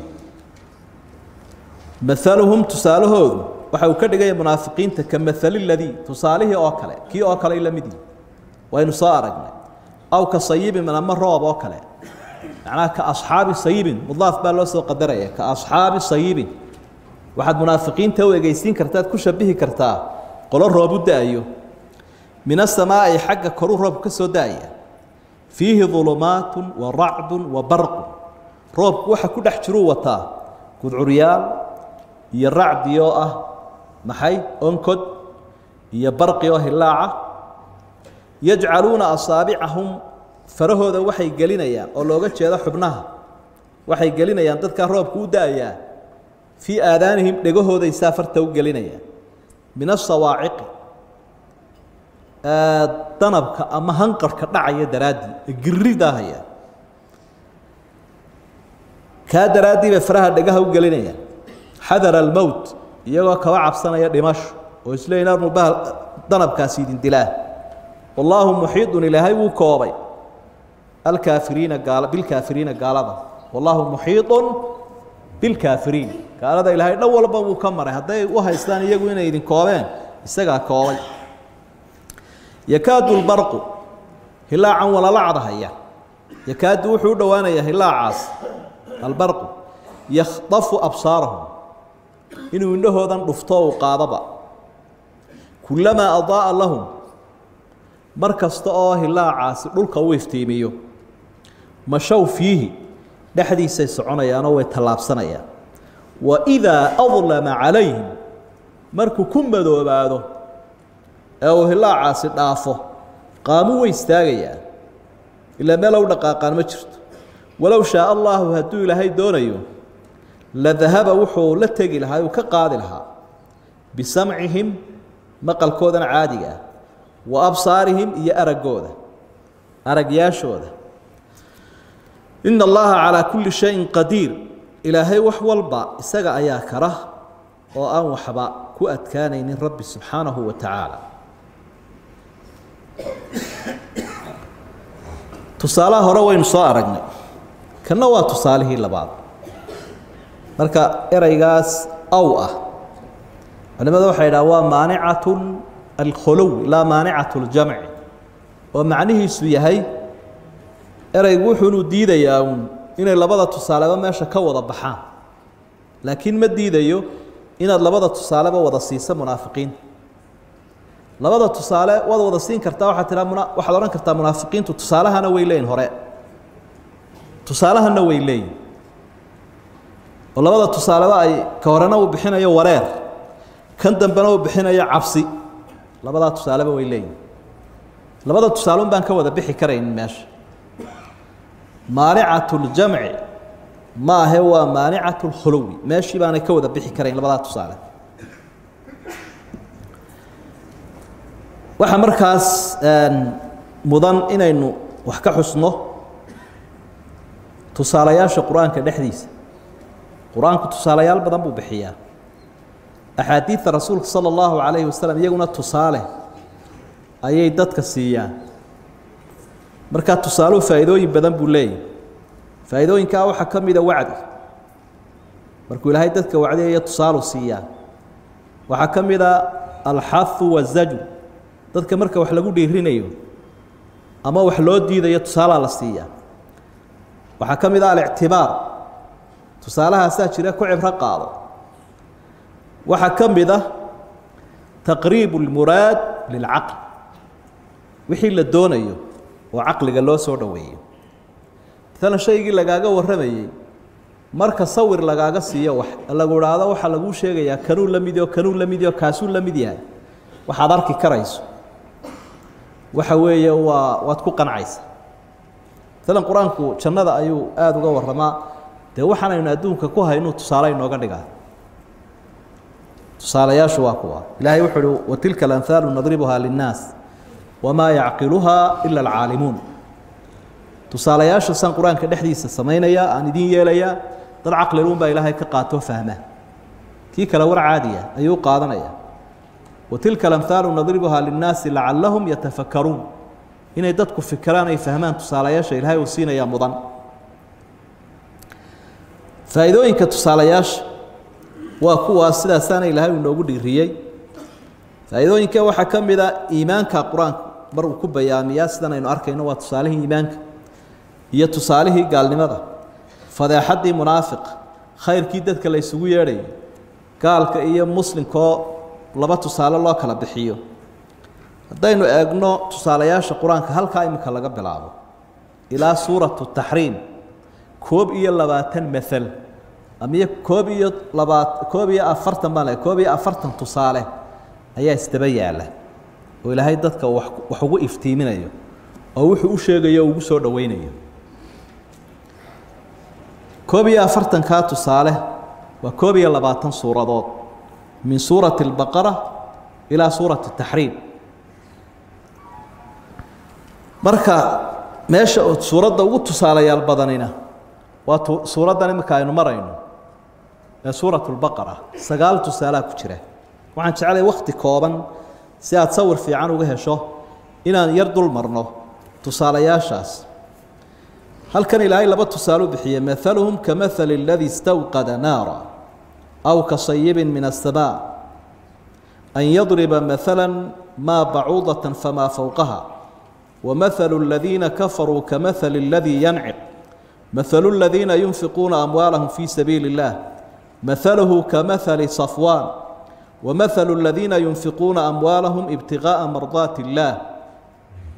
maaluhum tusaalahoodu waxa uu ka dhigaya munaafiqiinta ka maali ladii tusaalihii oo kale kii oo kale la mid yihi waynu soo aragnay aw ka sayibin ama roob oo kale macnaha ka asxaabi sayibin mudaaf baa loo soo qadaraya ka asxaabi sayibin waxaad munaafiqiinta u egeysiin kartaad ku shabihi kartaa qolo roob u da-ayo min asamaa'i xagga koruu roobku ka soo da-aya fiihi dulumaatun wa racdun wa barqun roobku waxa ku dhex jiruu wataa gudcuryaal iyo racdi oo ah maxay onkod iyo barqi oo hilaaca yajcaluuna asaabicahum farahooda waxay gelinayaan oo looga jeedo xubnaha waxay gelinayaan dadkaa roobku u da-ayaa fii aadaanihim dhegahooday saa farta u gelinayaan min asawaaciqi danabka ama hanqarhka dhacaya daraaddii ee giridaahaya kaa daraaddii bay faraha dhegaha u gelinayaan xadara almowt iyagoo kaba cabsanaya dhimasho oo isleeyiin armu bahal danabkaasi idin dilaa wallaahu muxiidun ilaahay wuu koobay alkaafiriina gaal bilkaafiriina gaalada wallaahu muxiidun bilkaafiriin gaalada ilaahay dhan walba wuu ka maray hadday u haystaan iyagu inay idin koobeen isagaa koobay yakaadu lbarqu hilaacan walalacdahaya yakaadu wuxuu u dhowaanayaa hilaacaas albarqu yakhdafu absaarahum inuu indhahoodan dhufto uu qaadaba kulamaa adaaa lahum mar kasta oo hilaacaasi dhulka u iftiimiyo mashow fiihi dhexdiisay soconayaanoo way tallaabsanayaan wa idaa adlama calayhim markuu ku madoobaado ee uu hilaacaasi dhaafo qaamu way istaagayaan ilaa meel u dhaqaaqaan ma jirto walow shaa allaahu hadduu ilaahay doonayo la dahaba wuxuu la tegi lahaa uu ka qaadi lahaa bisamcihim maqalkoodana caadiga ah wa absaarihim iyo araggooda aragyaashooda ina allaha calaa kulli shayin qadiir ilaahay wax walba isaga ayaa kara oo aan waxba ku adkaanaynin rabbi subxaanahu wa tacaala tusaalaha hore waynu soo aragnay kanna waa tusaalihii labaad marka ereygaas aw ah culimada waxay idhaha waa maanicatu alkholow laa maanicatu ljamci oo macnihiisu yahay ereygu wuxuunu diidayaa uun inay labada tusaaleba meesha ka wada baxaan laakiin ma diidayo inaad labada tusaaleba wada siiso munaafiqiinta labada tusaale waad wada siin kartaa waxaad tiraa muna waxaad odhan kartaa munaafiqiintu tusaalahana way leeyihin hore tusaalahana way leeyihin oo labada tusaaleba ay ka horena uu bixinayo wareer kan dambena uu bixinayo cabsi labadaa tusaaleba way leeyihin labada tusaale un baan ka wada bixi karaynin meesha maanicatu ljamci ma ahe waa maanicatu lkhuluwi meeshii baanay ka wada bixi karayn labadaa tusaale waxaa markaas mudan inaynu wax ka xusno tusaalayaasha qur-aanka dhexdiisa qur-aanku tusaalayaal badan buu bixiyaa axaadiidta rasuulka sala allahu calayhi wasalam iyaguna tusaale ayay dadka siiyaan markaa tusaaluhu faa'iidooyin badan buu leeyahy faa'iidooyinkaa waxaa ka mida wacdi markuu ilaahay dadka wacdiyaya tusaalu siiyaa waxaa ka mida alxahu wazaju dadka marka wax lagu dhiirinayo ama wax loo diidayo tusaalaa la siiyaa waxaa ka mid ah alictibaar tusaalahaasaa jira ku cibro qaado waxaa ka mid ah taqriibu اlmuraad lilcaql wixii la doonayo oo caqliga loo soo dhoweeyo maalan shaygii lagaaga warramayey marka sawir lagaaga siiyo wax lagu idhaahdo waxaa laguu sheegayaa kanuu la mid yaho kanuu la mid yaho kaasuu la mid yahay waxaad arki karayso waxa weeye waa waad ku qancaysa maalan qur-aanku jannada ayuu aada uga warramaa dee waxaanaynu adduunka ku haynuu tusaale inooga dhigaa tusaalayaashu waa kuwa ilaahay wuxuu uhi watilka alamhaalu nadribuhaa linnaas wamaa yacqiluhaa ila alcaalimuun tusaalayaasha saan qur-aanka dhexdiisa samaynaya aan idin yeelayaa dad caqliluun baa ilaahay ka qaatoo fahma kii kale war caadiya ayuu qaadanaya watilka alamhaalu nadribuhaa linnaasi lacallahum yatafakkaruun inay dadku fikiraan ay fahmaan tusaalayaasha ilaahay uu siinayaa mudan faa'iidooyinka tusaalayaasha waa kuwaas sidaasaana ilaahay uu inoogu dhiiriyey faa'iidooyinka waxaa ka mid a iimaanka qur-aanku mar uu ku bayaamiyaa sidan aynu arkayno waa tusaalihii iimaanka iyo tusaalihii gaalnimada fadeexaddii munaafiq khayrkii dadka la ysugu yeedhayo gaalka iyo muslimkaoo laba tusaale loo kala bixiyo haddaynu eegno tusaalayaasha qur-aanka halkaa iminka laga bilaabo ilaa suuratu taxriim koob iyo labaatan maal ama koob iyo labaa koob iyo afartan baan le koob iyo afartan tusaale ayaa isdaba yaalla oo ilaahay dadka wax wax ugu iftiiminayo oo wuxuu u sheegayo o ugu soo dhoweynayo koob iyo afartankaa tusaale waa koob iyo labaatan suuradood min suurati اlbaqara ilaa suurati taxriim marka meesha oo suuradda ugu tusaalayaal badanina waa tu suuraddan iminka aynu marayno ee suurat اlbaqara sagaal tusaalaa ku jira waxaan jeclay wakti kooban si aad sawir fiican uga hesho inaan yar dul marno tusaalayaashaas halkan ilaahay laba tusaale u bixiyey maaluhum kamahali اladii istawqada naara aw kasayibin min aلsamaa an yadriba maala maa bacuudaة famaa fowqaha wamahalu اladiina kafaruu kamahali اladii yanciq mahalu اladiina yunfiquuna amwaalahum fii sabiili اllah mahaluhu kamahali صafwaan wamahalu اladiina yunfiquuna amwaalahum ibtiغaaءa mardaati اllah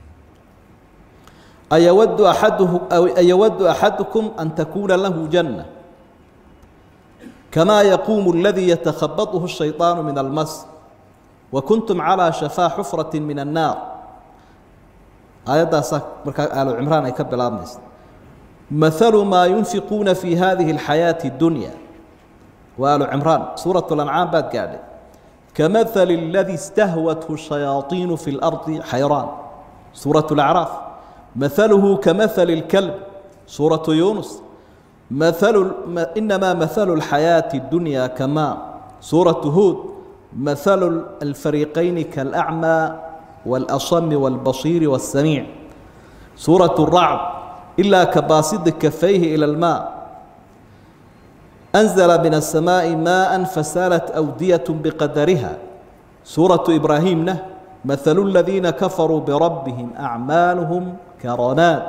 ayawadu axaduhu ayawadu axadukum an takuuna lahu janna kamaa yaquumu aladii yatakhabadhu الshayطaanu min almas wakuntum calىa shafaa xufrati min annaar aayaddaasaa markaa aalu cimraan ay ka bilaabmaysa mahalu maa yunfiquuna fi hadihi اlxayaaةi اdunya waa aalu cimraan suuraة اlancaam baad gaadhay kamahali اladii istahwathu shayaaiinu fi اlardi xayraan suuraة اlacraaf mahaluhu kamahali اlkalb suuraةu yunus mahalu inamaa mahalu اlxayaaةi اdunya kamaa suuraةu huud mahalu alfariiqayni kaاlأcmى wاlasami wاlbasiiri wالsamiic suuraة الracd ilaa kabaasidi kafayhi ilى اlmaa أنزل من السماء ماء فسالت أودية بقدرها سورة إبراهيم نه مثل الذين كفروا بربهم أعمالهم كرماد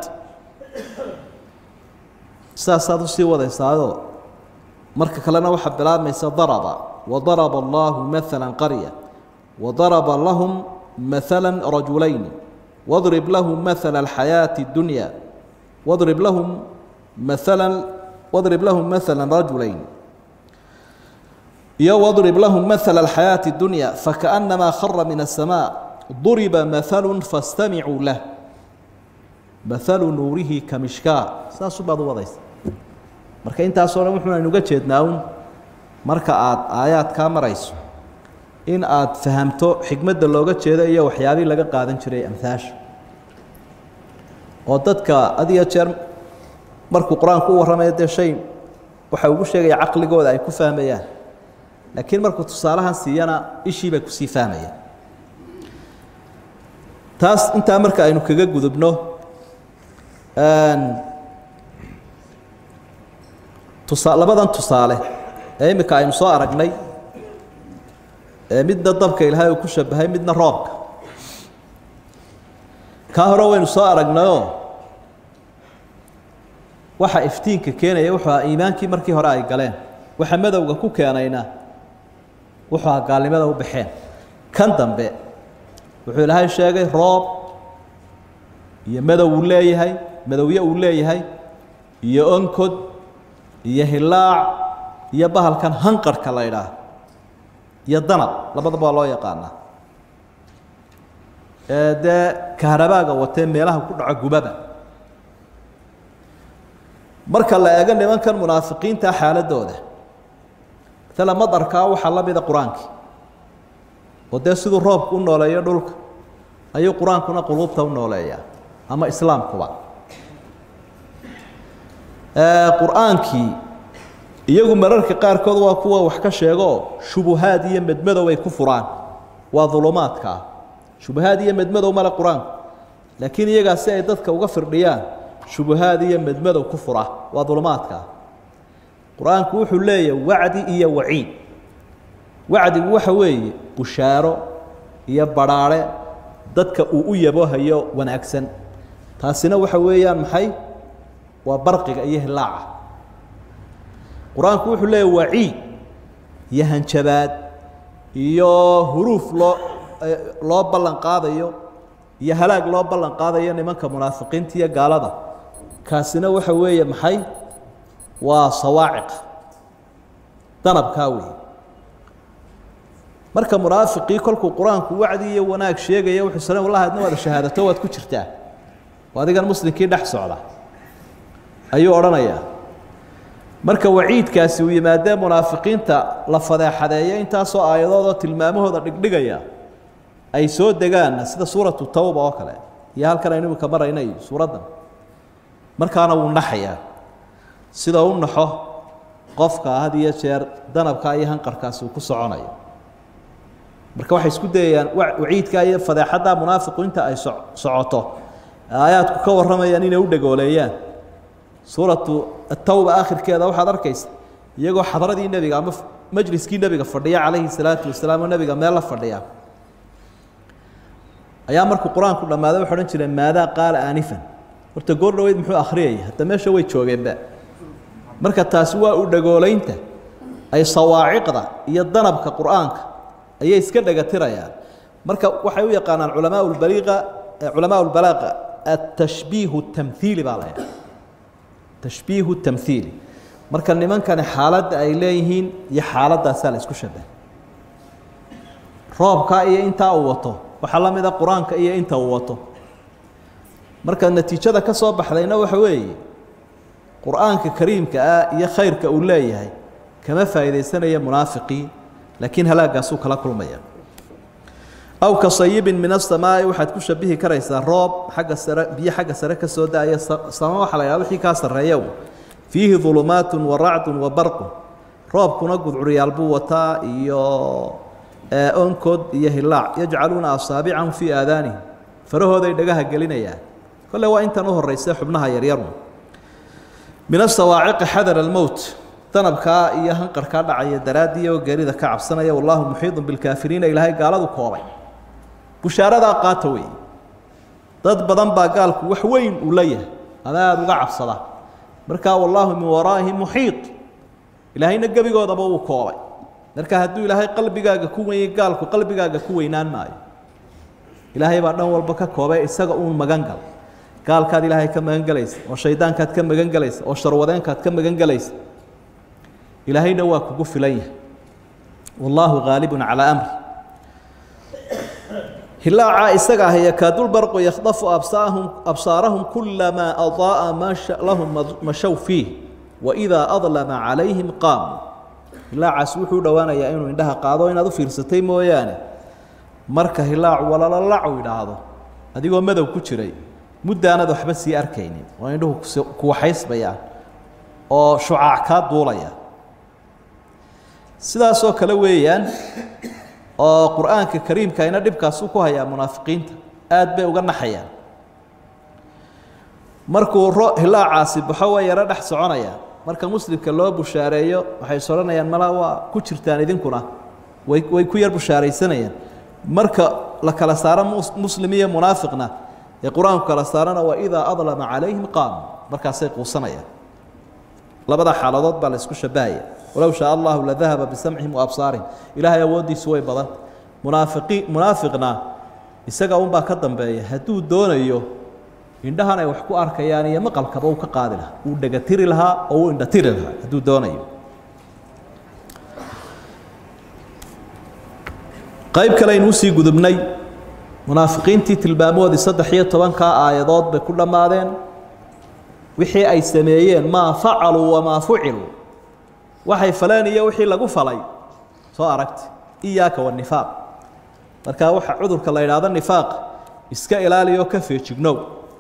saasaad usii wadaysaado marka kalena waxaa bilaabmaysa daraba wadaraba allahu maala qarya wadaraba lahum maala rajulayni wadrib lahum maala alxayaaةi اdunya wadrib lahum maala wadrib lahum maala rajulayn iyo wadrib lahum maala alxayaaةi اdunya fakaأnamaa khara min الsamاء duriba mahalu fastamicuu lah mahalu nuurihi kamishkaa saasu baad u wadaysa marka intaasoo dhan wuxuuna inuga jeednaa un marka aada aayaadkaa marayso in aada fahamto xikmadda looga jeedo iyo waxyaabihii laga qaadan jiray amhaasha oo dadka had iyo jeer markuu qur-aanku u warramayo dee shay waxa ugu sheegaya caqligooda ay ku fahmayaan laakiin markuu tusaalahan siiyana ishii bay kusii fahmayaan taas intaa marka aynu kaga gudubno tusa labadan tusaale ee imika aynu soo aragnay ee midna dabka ilaahay uu ku shabahay midna roobka kaa hore waynu soo aragnayoo waxa iftiinka keenaya wuxuu ahaa iimaankii markii hore ay galeen waxa madowga ku keenayna wuxuu ahaa gaalnimada u baxeen kan dambe wuxuu ilaahay sheegay roob iyo madow uu leeyahay madowye uu leeyahay iyo onkod iyo hilaac iyo bahalkan hanqarhka la idhaah iyo danab labadaba waa loo yaqaanaa ee dee kaharabaaga watee meelaha ku dhaco gubaba marka la eego nimankan munaafiqiinta xaaladooda maala madarkaa waxaa la mida qur-aankii oo dee siduu roobku u nooleeyo dhulka ayuu qur-aankuna quluubta u nooleeyaa ama islaamkuba qur-aankii iyagu mararka qaarkood waa kuwa wax ka sheegooo shubuhaad iyo medmadow ay ku furaan waa dulumaadka ah shubuhaad iyo medmadow male qur-aanku laakiin iyagaa si ay dadka uga firdhiyaan shubuhaad iyo medmadow ku fura waa dulumaadka ah qur-aanku wuxuu leeyahay wacdi iyo waciid wacdigu waxa weeye bushaaro iyo badhaare dadka uu u yabohayo wanaagsan taasina waxa weeyaan maxay waa barqiga iyo hilaaca qur-aanku wuxuu leeyahy waciid iyo hanjabaad iyo huruuf loo loo ballan qaadayo iyo halaag loo ballan qaadayo nimanka munaafiqiinta iyo gaalada kaasina waxa weeye maxay waa sawaaciq danabkaa wey marka munaafiqii kolkuu qur-aanku wacdi iyo wanaag sheegaya wuxuu sala wallahi adna waada shahaadato waad ku jirtaa oo adigan muslimkii dhex socda ayuu odhanayaa marka waciidkaasi uu yimaadee munaafiqiinta la fadeexadeeyo intaasoo aayadoodoo tilmaamahooda dhigdhigaya ay soo degaanna sida suuratu tawba oo kale iyo halkan aynu imika maraynay suuraddan markaana wuu naxayaa sida u naxo qofka had iyo jeer danabkaa iyo hanqarkaasi uu ku soconayo marka waxay isku dayayaan waciidkaa iyo fadeexaddaa munaafiqu inta ay so socoto aayaadku ka warramayaan inay u dhagooleeyaan suuratu atawba aakhirkeeda waxaad arkaysa iyagoo xadradii nebiga ama majliskii nebiga fadhiya calayhi salaatu wasalaam oo nebiga meel la fadhiya ayaa markuu qur-aanku dhammaaday waxay odhan jireen maadaa qaala aanifan horta goor dhaweyd muxuu akhriyaya hadda meesha way joogeenba marka taasi waa u dhagoolaynta ay sawaaciqda iyo danabka qur-aanka ayay iska dhagatirayaan marka waxay u yaqaanaan culamaa lbaliiqa culamaa lbalaaqa atashbiihu tamhiili baa la ydhaha tashbiihu tamhiili marka nimankani xaaladda ay leeyihiin iyo xaaladaasaa la isku shabahay roobkaa iyo intaa uu wato waxaa la mid a qur-aanka iyo inta uu wato marka natiijada ka soo baxdayna waxa weeye qur-aanka kariimka ah iyo khayrka uu leeyahay kama faa'iidaysanaya munaafiqii laakiin halaagaasuu kala kulmaya aw ka sayibin min asamaa'i waxaad ku shabihi karaysaa roob xagga sare biyo xagga sare ka soo da-aya sama waxa la yhaha wixii kaa sarreeya fiihi dulumaatun wa racdun wa barqun roobkuna gudcuryaal buu wataa iyo onkood iyo hilaac yajcaluuna asaabicahum fii aadaanihim farahooday dhagaha gelinayaan kolle waa intan u horeysa xubnaha yaryaru min asawaaciqi xadar almowt danabkaa iyo hanqarkaa dhacaya daraaddii oo geerida ka cabsanaya wallaahu muxiidun bilkaafiriina ilaahay gaaladu koobay bushaaradaa qaata wey dad badan baa gaalku wax weyn uu leeyahay ama aada uga cabsada markaa wallaahu min waraa'ihim muxiid ilaahayna gebigoodaba uu koobay marka hadduu ilaahay qalbigaaga ku wenyay gaalku qalbigaaga ku weynaan maayo ilaahay baa dhan walba ka koobay isaga uun magan gal gaalkaad ilaahay ka magan gelaysa oo shaydaankaad ka magan gelaysa oo sharwadeenkaad ka magan gelaysa ilaahayna waa kugu filan yahay wallaahu haalibun calaa amri hilaaca isaga ah yakaadulbarqu yakhdafu absaahum absaarahum kulamaa adaa'a masha lahum mashow fiih waidaa adlama calayhim qaamuu hilaacaas wuxuu dhowaanayaa inuu indhaha qaado inaad u fiirsatay mooyaane marka hilaacu walalalacu idhaahdo adigoo madow ku jiray muddaanad waxba sii arkaynin oo indhuhu kuwaxaysbayaan oo shucaac kaa duulaya sidaasoo kale weeyaan oo qur-aanka kariimka ina dhibkaasu ku hayaa munaafiqiinta aad bay uga naxayaan markuu ro hilaacaasi baxo waa yaro dhex soconaya marka muslimka loo bushaareeyo waxay is odhanayaan mala waa ku jirtaan idinkuna way way ku yar bushaaraysanayaan marka la kala saaro muslim iyo munaafiqna ee qur-aanku kala saarana waa idaa adlama calayhim qaamu markaasay quusanayaan labada xaaladood baa la isku shabahaya walow shaa allahu ladahaba bisamcihim waabsaarihim ilaahay awooddiisu way badan munaafiqi munaafiqna isaga unbaa ka dambeeya hadduu doonayo indhahan ay wax ku arkayaan iyo maqalkaba uu ka qaadi lahaa uu dhegatiri lahaa oo uu indhatiri lahaa hadduu doonayo qayb kale aynu usii gudubnay munaafiqiintii tilmaamoodii saddex iyo tobankaa aayadood bay ku dhammaadeen wixii ay sameeyeen maa facaluu wamaa fuciluu waxay faleen iyo wixii lagu falay soo aragta iyaaka wanifaaq markaa waxa cudurka la idhaahdo nifaaq iska ilaaliyo ka feejignow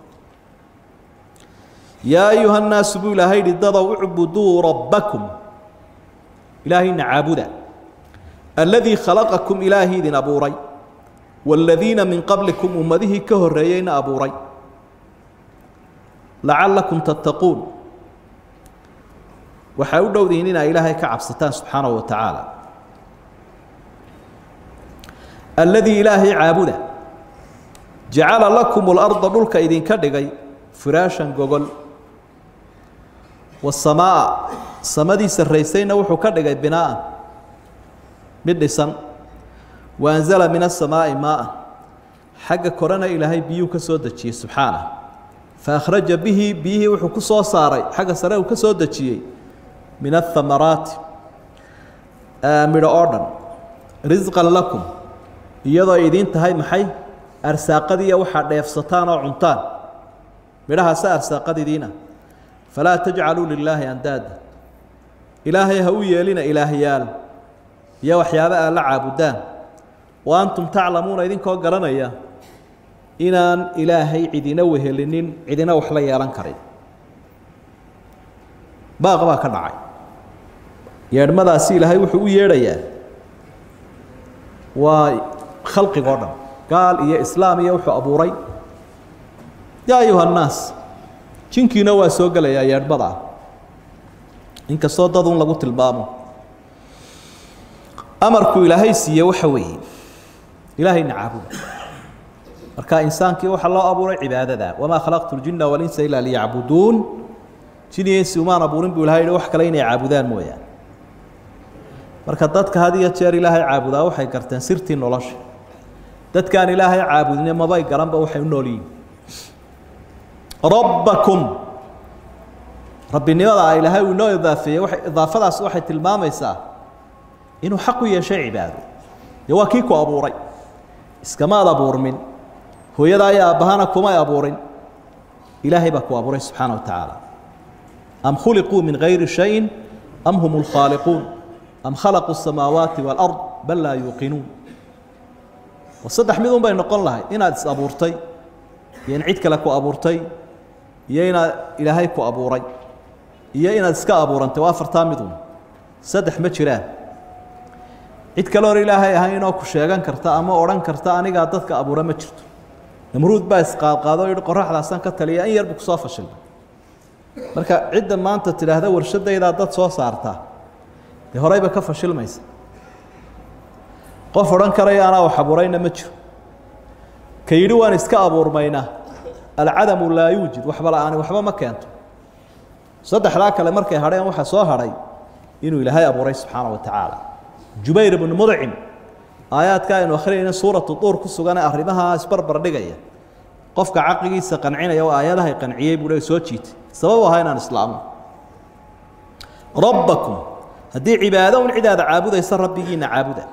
yaa ayuha nnaasu buu ilaahay yidhi dadow ucbuduu rabbakum ilaahayna caabuda alladii khalaqakum ilaahi idin abuuray waaladiina min qablikum ummadihii ka horreeyeyna abuuray lacallakum tattaquun waxay u dhowdihiin inay ilaahay ka cabsataan subxaanahu wa tacaala alladii ilaahay caabuda jacala lakum اlarda dhulka idinka dhigay firaashan gogol wasamaa samadii sarraysayna wuxuu ka dhigay binaaan mid dhisan waanzala min asamaa'i maaa xagga korena ilaahay biyuu ka soo dejiyey subxaanah faakhraja bihi biyihii wuxuu ku soo saaray xagga sare uu ka soo dejiyey min athamaraati midho oo dhan risqan lakum iyadoo idiin tahay maxay arsaaqadiiyo waxaa dheefsataan oo cuntaan midhahaasa arsaaqadidiina falaa tajcaluu lilaahi andaada ilaahay ha u yeelina ilaahyaal iyo waxyaaba aad la caabudaan wa antum taclamuuna idinkoo garanaya inaan ilaahay cidina wehelinin cidina wax la yeelan karin baaq baa ka dhacay yeedhmadaasi ilaahay wuxuu u yeedhayaa waa khalqigoo dhan gaal iyo islaam iyo wuxuu abuuray yaa ayuha annaas jinkiina waa soo gelayaa yeedhmada ah inkastoo dad un lagu tilmaamo amarku ilaahay siiye waxa weeye ilaahayna caabuda marka insaankii waxaa loo abuuray cibaadada wamaa khalaqtu ljina walinsa ilaa liyacbuduun jin iyo insi umaan abuurin buu ilahay yihi wax kale inay caabudaan mooyaane marka dadka had iyo jeer ilaahay caabudaa waxay garteen sirtii nolosha dadkaan ilaahay caabudine mabay garanba waxay u nool yihin rabbakum rabbinimada a ilaahay uu inoo idaafeeyey waay idaafadaas waxay tilmaamaysaa inuu xaq u yeeshay cibaado dee waa kii ku abuuray iskamaad abuurmin hooyada iyo aabbahana kumay abuurin ilaahay baa ku abuuray subxaana wa tacaala am khuliquu min gayri shayin am hum lkhaaliquun am khalaquu الsamaawaati wاlard bal laa yuuqinuun saddex mid un bay noqon lahay inaad is abuurtay iyo in cid kale ku abuurtay iyo inaad ilaahay ku abuuray iyo inaad iska abuurantay waa afartaa midun saddex ma jiraan cid kale hor ilaahay ahayn oo ku sheegan karta ama odhan karta anigaa dadka abuura ma jirto namruud baa isqaadqaado o yihi qoraxdaasaan ka taliya in yarbu kusoo fashilmay marka cidda maanta tidhaahda warshadaydaa dad soo saartaa dee horeyba ka fashilmaysa qof odhan karaya anaa wax abuurayna ma jiro ka yidhi waan iska abuurmaynaa alcadamu laa yuujid waxba la-aani waxba ma keento saddexdaa kale markay hadheen waxaa soo hadhay inuu ilaahay abuuray subxaana wa tacaala jubayr ibnu mudcim aayaadka aynu akhriyayna suuratu duur ku sugan ee arrimaha isbarbar dhigaya qofka caqligiisa qancinaya oo aayadahay qanciyey buu le soo jiitay sabab ahaa inaan islaamno rabbakum haddii cibaado un cidaada caabudaysa rabbigiina caabuda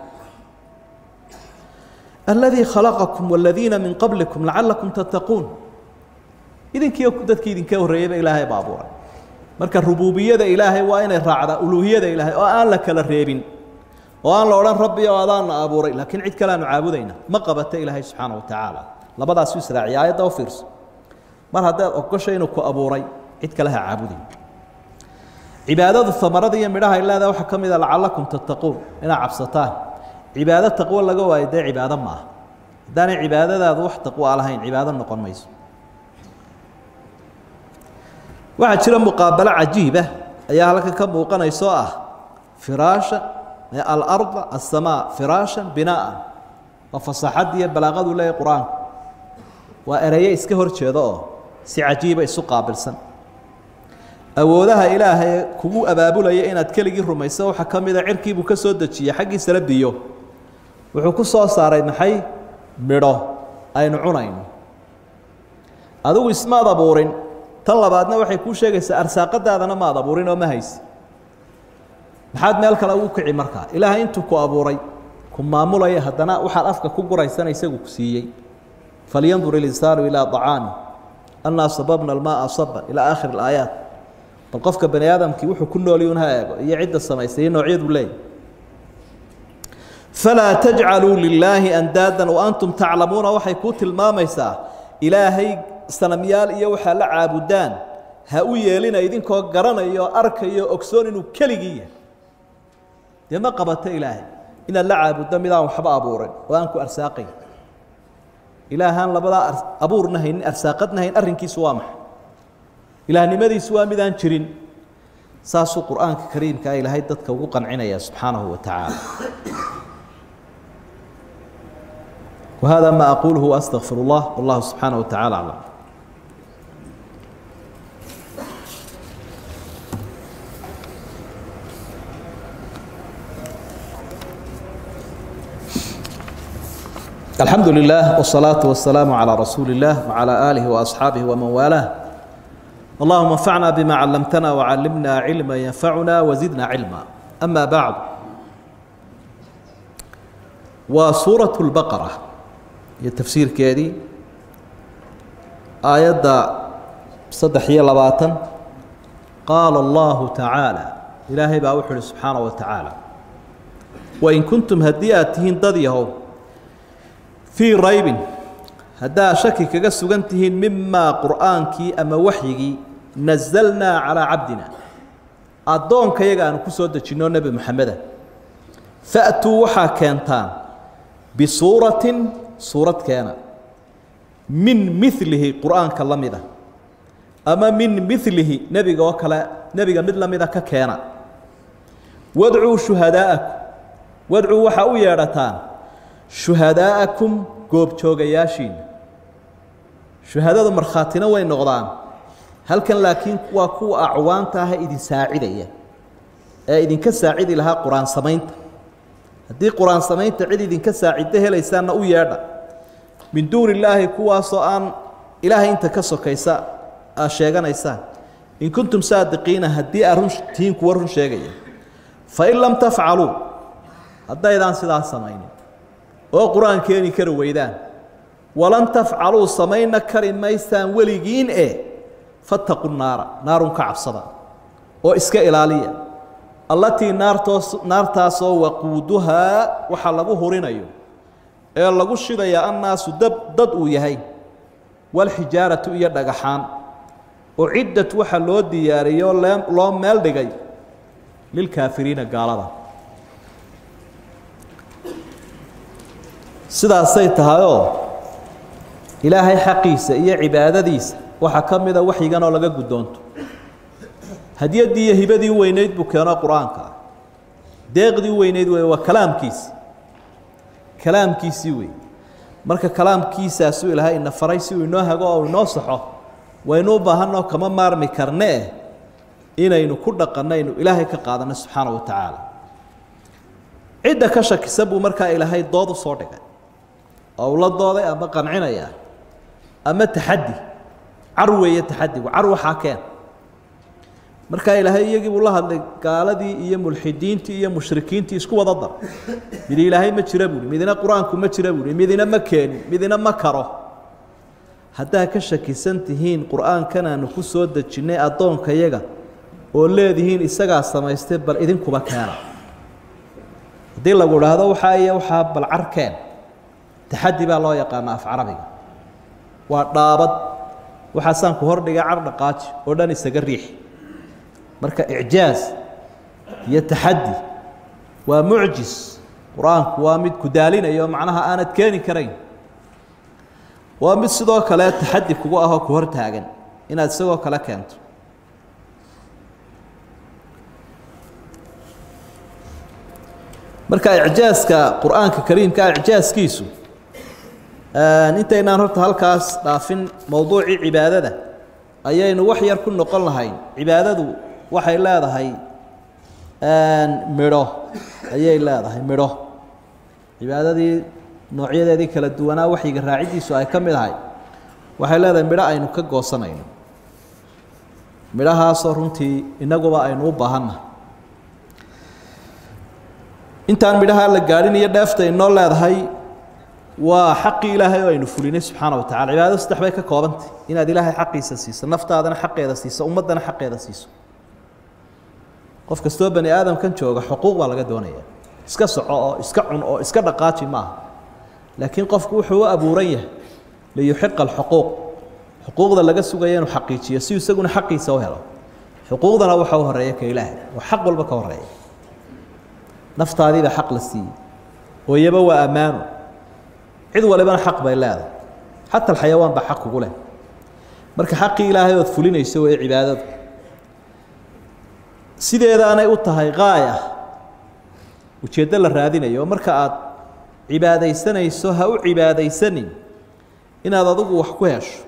aladii khalaqakum waladiina min qablikum lacalakum tattaquun idinkiiyo dadkii idinka horreeyeyba ilaahay baa abuuray marka rububiyada ilaahay waa inay raacdaa uluuhiyada ilaahay oo aan la kala reebin oo aan la odhan rabbi oo adaana abuuray laakiin cid kale aanu caabudayna ma qabata ilaahay subxaana wa tacaala labadaasu israaciya aayadda u fiirso mar haddaad ogosho inuu ku abuuray cid kale ha caabudayn cibaadadu amarada iyo midhaha ay leedahay waxaa ka mid a lacalakum tattaquun inaad cabsataan cibaado taqwo laga waayo dee cibaado ma aha haddaanay cibaadadaadu wax taqwoa lahayn cibaado noqon mayso waxaa jira muqaabalo cajiiba ayaa halkan ka muuqanayso ah firaasha alarda aلsamaa firaashan binaaan waa fasaxad iyo balaaqadu leeyahy qur-aanku waa eraye iska hor jeeda oo si cajiiba isu qaabilsan awoodaha ilaahay kugu abaabulaya inaad keligii rumayso waxaa ka mida cirkiibuu ka soo dejiyey xaggiisala biyo wuxuu ku soo saaray maxay midho aynu cunayno adigu ismaad abuurin tan labaadna waxay kuu sheegaysaa arsaaqadaadana maad abuurin oo ma haysi maxaad meel kale ugu kici markaa ilaahay intuu ku abuuray ku maamulaya haddana waxaad afka ku guraysana isagu ku siiyey falyandur ilinsaanu ilaa acaami annaa sababna almaaa saban ilaa aakhir alaayaat bal qofka bani aadamkii wuxuu ku nooliyun ha eego iyo cidda samaystay iyo noocyadu leeyahy falaa tajcaluu lilaahi andaadan waantum taclamuuna waxay kuu tilmaamaysaa ilaahay sanamyaal iyo waxaa la caabudaan ha u yeelina idinkoo garanayo arkayo ogsoon inuu keligii yahay dee ma qabato ilaahay inaad la caabuddo midaan waxba abuurin oo aan ku arsaaqayn ilaahaan labadaa abuurna haynin arsaaqadna hayn arrinkiisu waa maxay ilaahnimadiisu waa midaan jirin saasuu qur'aanka kariimkaa ilaahay dadka ugu qancinaya subxaanahu wa tacaala وهذا ما أقوله وأستغفر الله والله سبحانه وتعالى أعلم الحمد لله والصلاة والسلام على رسول الله وعلى آله وأصحابه ومن والاه اللهم انفعنا بما علمتنا وعلمنا علما ينفعنا وزدنا علما أما بعد وسورة البقرة iyo tafsiirkeedii aayadda saddex iyo labaatan qaala allahu tacaala ilaahay baa wuxu uhi subxaana wa tacaala wain kuntum haddii aad tihiin dad yahow fii raybin haddaad shaki kaga sugan tihiin mimaa qur'aankii ama waxyigii nasalnaa calaa cabdina addoonka yaga aanu ku soo dejinno nebi moxameda fa'tuu waxaa keentaan bisuuratin suurad keena min milihi qur'aanka la mida ama min milihi nebiga oo kale nebiga mid la mida ka keena wadcuu shuhadaa'akum wadcuu waxaa u yeedhataan shuhadaa'akum goobjoogayaashiina shuhadadu markhaatina way noqdaan halkan laakiin waa kuwa acwaanta ah idin saacidaya ee idinka saacidi lahaa qur-aan samaynta haddii qur-aan samaynta cid idinka saaciddo helaysaanna u yeedha min duuni illaahi kuwaasoo aan ilaahay inta ka sokaysa aa sheeganaysaan in kuntum saadiqiina haddii aa run tihiin kuwa run sheegaya fain lam tafcaluu haddaydaan sidaas samaynin oo qur-aan keeni kari weydaan walan tafcaluu samayna kari maysaan weligiin e fattaqu naara naarun ka cabsada oo iska ilaaliya allatii naartoos naartaasoo waquuduhaa waxaa lagu hurinayo ee lagu shidayaa annaasu dab dad uu yahay walxijaaratu iyo dhagaxaan uciddat waxaa loo diyaariyoo loo meel dhigay lilkaafiriina gaalada sidaasay tahayoo ilaahay xaqiisa iyo cibaadadiisa waxaa ka mida waxyigan oo laga guddoonto hadyaddii iyo hibadii weyneyd buu keeno qur-aanka ah deeqdii weyneyd wey waa kalaamkiisi kalaamkiisii wey marka kalaamkiisaasuu ilaahay ina faray si uu inoo hago oo inoo saxo waynu u baahanoo kama maarmi karnee inaynu ku dhaqannaynu ilaahay ka qaadanno subxaana wa tacaala cidda ka shakisan buu markaa ilaahay dood u soo dhigay oo ula dooday ama qancinaya ama taxaddi car weeye taxadigu car waxaa keen markaa ilaahay iyagii buu la hadlay gaaladii iyo mulxidiintii iyo mushrikiintii isku wada dar midi ilaahay ma jira buuhi midina qur-aanku ma jira buuhi midina ma keenin midina ma karo haddaa ka shakisan tihiin qur-aankan aanu ku soo dejinnay addoonkayaga oo leedihiin isagaa samaystay bal idinkuba keena haddii lagu idhaahdo waxaa iyo waxaa bal carkeen taxaddi baa loo yaqaana af carabiga waa dhaabad waxaasaan ku hordhigay car dhaqaaji oo dhan isaga riixi marka icjaaz iyo taxaddi waa mucjis qur-aanku waa mid ku daalinayo macnaha aanad keeni karayn waa mid sidoo kale taxaddi kugu ahoo ku hor taagan inaad isagoo kale keento marka icjaaska qur-aanka kariimka icjaaskiisu intaynaan horta halkaas dhaafin mowduucii cibaadada ayaynu wax yar ku noqon lahayn cibaadadu waxay leedahay midho ayay leedahay midho cibaadadii noocyadeedii kala duwanaa waxyiga raaciddiisu ay ka mid ahay waxay leedahay midho aynu ka goosanayno midhahaasoo runtii innaguba aynu u baahannahay intaan midhaha la gaadhin iyo dheefta inoo leedahay waa xaqii ilaahay oo aynu fulinay subxaana wa tacala cibaadadu saddex bay ka koobantay inaad ilaahay xaqiisa siiso naftaadana xaqeeda siiso ummaddana xaqeeda siiso qof kastoo bani aadamkan jooga xuquuq baa laga doonaya iska soco oo iska cun oo iska dhaqaaji maaha laakiin qofku wuxuu u abuuran yahay liyuxiqa alxuquuq xuquuqda laga sugaya inuu xaqiijiyo si isaguna xaqiisa u helo xuquuqdana waxa u horeeya ka ilaahay oo xaq walba ka horeeya naftaadiiba xaq la siiyey oo iyaba waa ammaano cid walibana xaq bay leedahay xata alxayawaan baa xaq kugu leh marka xaqii ilaahay ood fulinayso weye cibaadadu sideedaanay u tahay gaaya ujeeddo la raadinayo oo marka aad cibaadaysanayso ha u cibaadaysanin inaad adigu wax ku hesho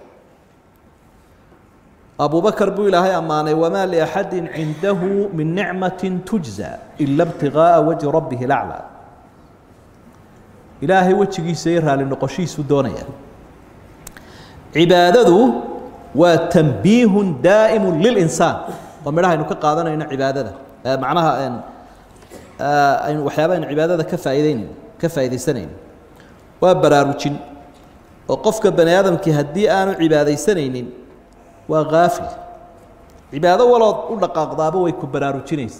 abubakar buu ilaahay ammaanay wamaa liaxadi cindahu min nicmati tujza ila ibtigaaa wajhi rabbihi laclaa ilaahay wejigiisa iyo raali noqoshihiisu doonaya cibaadadu waa tanbiihun daa'imu lilinsaan waa midhaha aynu ka qaadanayno cibaadada macnaha aynu waxyaaba aynu cibaadada ka faa'iideynayn ka faa'iidaysanayno waa baraarujin oo qofka bani aadamkii haddii aanu cibaadaysanaynin waa kaafil cibaado walood u dhaqaaqdaaba way ku baraarujinaysa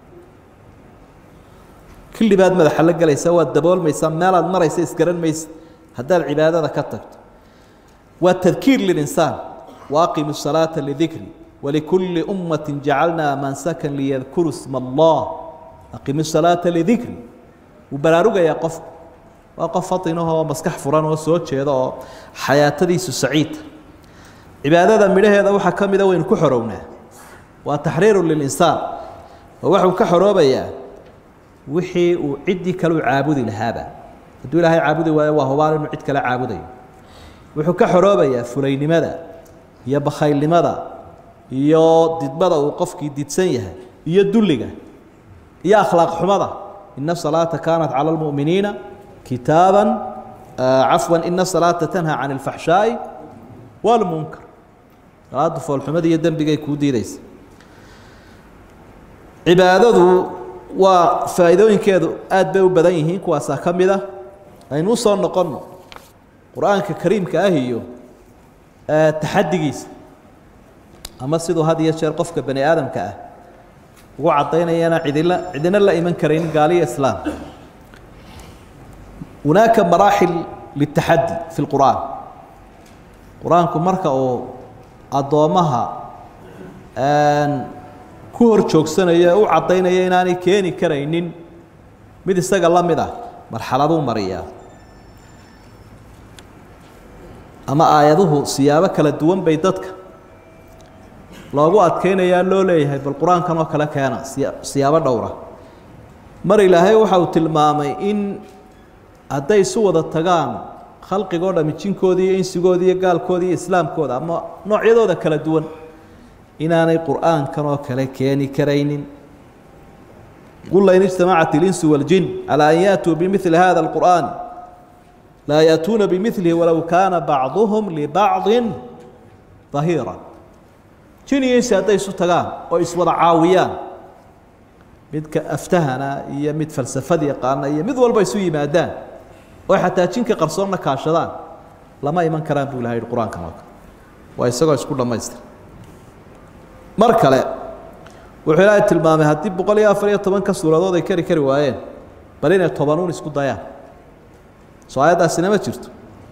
killi baad madaxa la gelaysaa waad daboolmaysaa meelaad maraysa isgaran maysa haddaad cibaadada ka tagto waa tadkiir lilinsaan waaqimu الsalaata lidikri walikulli ummati jacalnaa mansakan liyadkuru sma allah aqimu الsalaata lidikri wuu baraarugayaa qofku waa qof fatinahoo maskax furan oo soo jeeda oo xayaatadiisu saciidta cibaadada midhaheeda waxaa ka mida waynu ku xorownaa waa taxriiru lilinsaan oo waxuu ka xoroobayaa wixii uu ciddii kale u caabudi lahaaba hadduu ilaahay caabudi waayo waa hubaal inuu cid kale caabudayo wuxuu ka xoroobayaa fulaynimada iyo bakhaylnimada iyo didmada uu qofkii didsan yahay iyo dulliga iyo akhlaaq xumada ina salaata kaanat cala lmu'miniina kitaaban cafwan ina salaata tanhaa can alfaxshaa'i walmunkar salaadu foolxumada iyo dembigay kuu diideysa cibaadadu waa faa'iidooyinkeedu aad bay u badan yihiin kuwaasaa ka mid a aynu usoo noqonno qur-aanka kariimka ah iyo taxadigiisa ama siduu had iyo jeer qofka bani aadamka ah ugu caddaynayana cidila cidina la iman karayn gaaliyo islaam hunaaka maraaxil litaxaddi fi lqur'aan qur-aanku marka uu addoommaha ku hor joogsanayo u caddaynaya inaanay keeni karaynin mid isaga la mid ah marxaladuu mariyaa ama aayaduhu siyaabo kala duwan bay dadka loogu adkeynayaa loo leeyahay bal qur-aankan oo kale keena siya siyaabo dhowra mar ilaahay waxa uu tilmaamay in hadday isu wada tagaan khalqigoo dhami jinkoodii iyo insigooda iyo gaalkooda iyo islaamkooda ama noocyadooda kala duwan inaanay qur'aankan oo kale keeni karaynin qul lain ijtamacat اlinsu waاljin calى an yaatuu bimili hada اlqur'an laa yaatuuna bimilihi walow kaana bacduhum libacضi dahiira jin iyo insi hadday isu tagaan oo iswada caawiyaan midka aftahana iyo mid falsafad yaqaana iyo mid walba isu yimaadaan oo xataa jinka qarsoonna kaashadaan lama iman karaan buu ilaha yihi qur-aankan oo kale waa isagoo isku dhammaystir mar kale wuxuu ilaahay tilmaamay haddii boqol iyo afar iyo tobanka suuradood ay kari kari waayeen bal inay tobanuun isku dayaan soo aayaddaasina ma jirto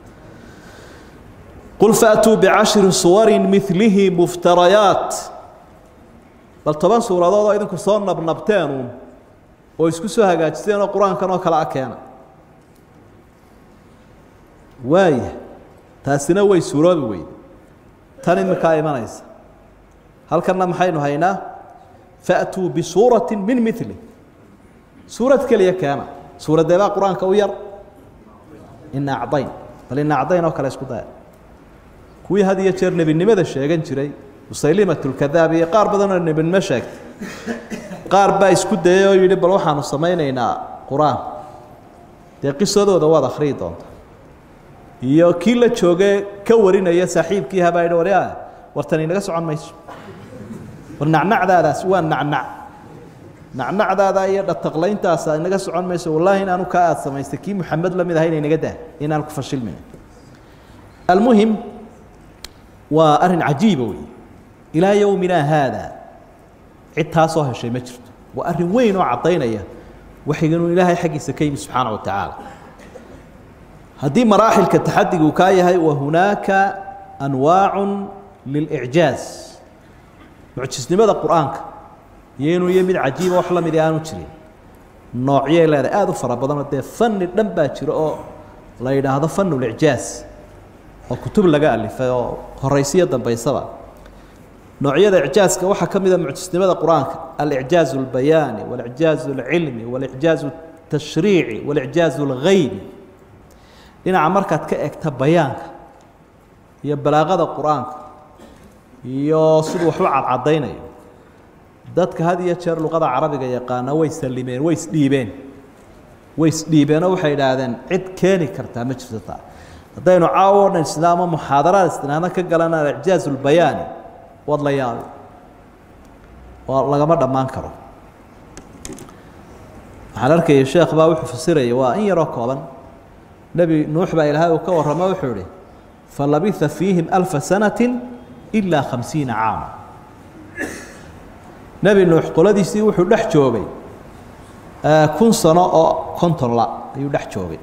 qul faatuu bicashri suwarin milihi muftarayaat bal toban suuradood oo idinku soo nabnabteenuun oo isku soo hagaajisteen oo qur-aankan oo kale a keena waaya taasina way suuroobi weyde tan iminkaa imanaysa halkanna maxaynu haynaa faatuu bisuurati min mili suurad keliya keena suuraddee baa qur-aanka u yar ina acdayn bal ina acdayn oo kale isku daya kuwii had iyo jeer nebinimada sheegan jiray musaylimatulkadaab iyo qaar badanoo nebinimo sheegtay qaar baa isku dayay oo yidhi bal waxaanu samaynaynaa qur-aan dee qisadooda waad akhriyi doonta iyo kii la jooge ka warinaya saaxiibkii habaa yidhi warya wartan inaga socon mayso war nacnacdaadaas waa nacnac nacnacdaada iyo dhataqlayntaasa inaga socon mayso wallaahi in aanu kaa aada samaystay kii muxamed la mid ahayna inaga dah inaan ku fashilmin almuhim waa arrin cajiiba wey ilaa yowmina haada cid taasoo heshay ma jirto waa arrin weyn oo caddaynaya waxayganuu ilaahay xaggiisa ka yimi subxaana wa tacaala haddii maraaxilka taxadiga uu kaa yahay wa hunaaka anwaacu lilicjaaz mucjisnimada qur-aanka iyo inuu iyo mid cajiiba wax la midi aanu jirin noocyay leedahay aada u fara badanoo dee fani dhan baa jiro oo la yidhaahdo fanulicjaaz oo kutub laga alifay oo horaysiyo dambaysaba noocyada icjaaska waxaa ka mida mucjisnimada qur-aanka alicjaaz اlbayaani walicjaaz اlcilmi walicjaaz الtashriici walicjaaz اlgaybi dhinaca markaad ka egta bayaanka iyo balaaqada qur-aanka iyo siduu waxu cadcadaynayo dadka had iyo jeer luqada carabiga yaqaana way salimeen way isdhiibeen way isdhiibeenoo waxay idhaahdeen cid keeni kartaa ma jirto taa haddaynu caawo o dhan isna ama muxaadaraad istinaano ka galana alicjaaz ulbayaani waad la yaabi waa lagama dhammaan karo waxaan arkaya sheekh baa wuxuu fasiraya waa in yaroo kooban nebi nuux baa ilaahay uu ka warramo wuxuu ihi falabitha fiihim alfa sanati ilaa khamsiina caama nebi nuux qoladiisii wuxuu dhex joogay kun sano oo konton la ayuu dhex joogay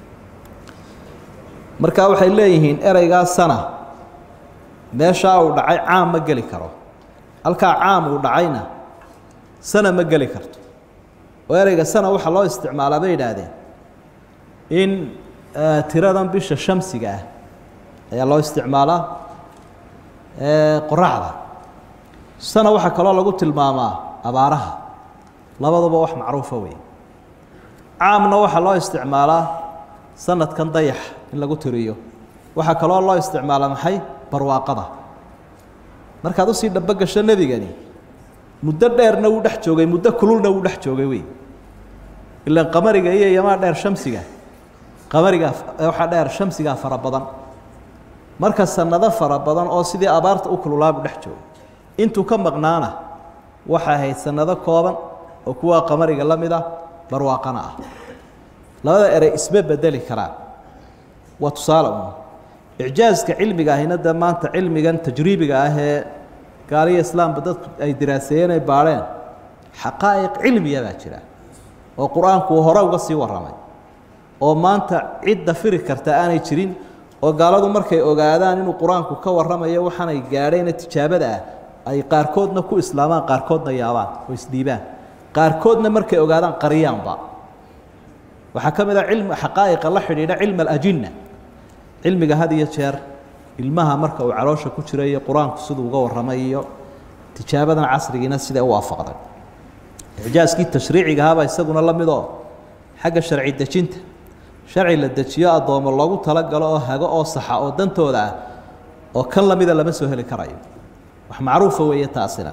marka waxay leeyihiin ereygaa sana meeshaa uu dhacay caam ma geli karo halkaa caam uu dhacayna sana ma geli karto oo ereyga sana waxaa loo isticmaalaa bay yidhaahdeen in tiradan bisha shamsiga ah ayaa loo isticmaalaa qoraxda sana waxaa kaloo lagu tilmaamaa abaaraha labaduba wax macruufa wey caamna waxaa loo isticmaalaa sanadkan dayax in lagu tiriyo waxaa kaloo loo isticmaalaa maxay barwaaqada markaad usii dhabo gasho nebigani muddo dheerna wuu dhex joogay muddo kululna wuu dhex joogay wey ilaan qamariga iyo yamaa dheer shamsiga qamariga waxaa dheer shamsigaa fara badan marka sanado fara badan oo sidii abaarta u kululaabu dhex joogo intuu ka maqnaana waxay ahayd sanado kooban oo kuwa qamariga la mid ah barwaaqana ah labada erey isma bedeli karaan waa tusaale un icjaaska cilmiga ahina dee maanta cilmigan tajriibiga ah ee gaaliya islaamba dadku ay diraaseeyeen ay baadheen xaqaa'iq cilmiya baa jira oo qur-aanku uu hore uga sii warramay oo maanta cidda firi karta aanay jirin oo gaaladu markay ogaadaan inuu qur-aanku ka warramayo waxaanay gaadhayna tijaabada ah ay qaarkoodna ku islaamaan qaarkoodna yaabaan oo isdhiibaan qaarkoodna markay ogaadaan qariyaanba waxaa ka mid ah cilmi xaqaa'iqa la xidhiidha cilmi alajinna cilmiga had iyo jeer ilmaha marka uu caloosha ku jira iyo qur-aanku siduu uga warramay iyo tijaabadan casrigiina siday u waafaqday icjaaskii tashriiciga ahaabaa isaguna la midoo xagga sharci dejinta sharci la dejiyo addoommo loogu talagalo oo hago oo saxa oo dantooda ah oo kan lamida lama soo heli karayo wax macruufa weeye taasina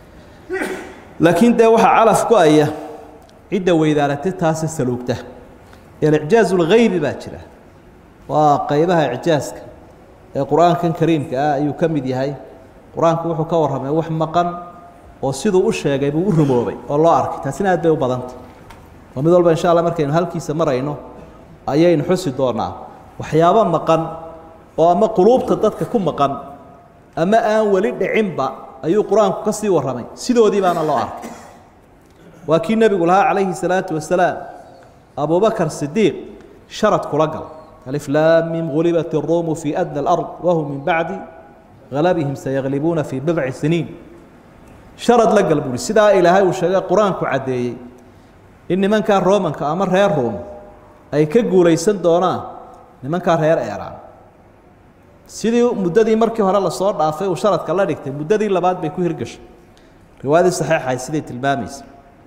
laakiin dee waxaa calaf go-aya cidda weydaaratay taasi saluugta alicjaaz اlgaybi baa jira waa qaybaha icjaaska ee qur-aankan kariimka ah ayuu ka mid yahay qur-aanku wuxuu ka warramay wax maqan oo siduu u sheegay buu u rumoobay oo loo arkay taasina aad bay u badanta oo mid walba insha allah markaynu halkiisa marayno ayaynu xusi doonaa waxyaabo maqan oo ama quluubta dadka ku maqan ama aan weli dhicinba ayuu qur-aanku ka sii warramay sidoodii baana loo arkay waa kii nebigu lahaa calayhi salaatu wasalaam abubakar sidiiq sharad kula gal alif laam mim gulibat iruumu fii adna alard wahum min bacdi galabihim sayaglibuuna fii bidci siniin sharad la gal buuhi sidaa ilaahay uu sheegay qur-aanku caddeeyey in nimankaa romanka ama reer ruum ay ka guulaysan doonaan nimankaa reer eeraan sidii muddadii markii hore lasoo dhaafay uu sharadka la dhigtay muddadii labaad bay ku hirgashay riwaayadii saxiixahay siday tilmaamaysa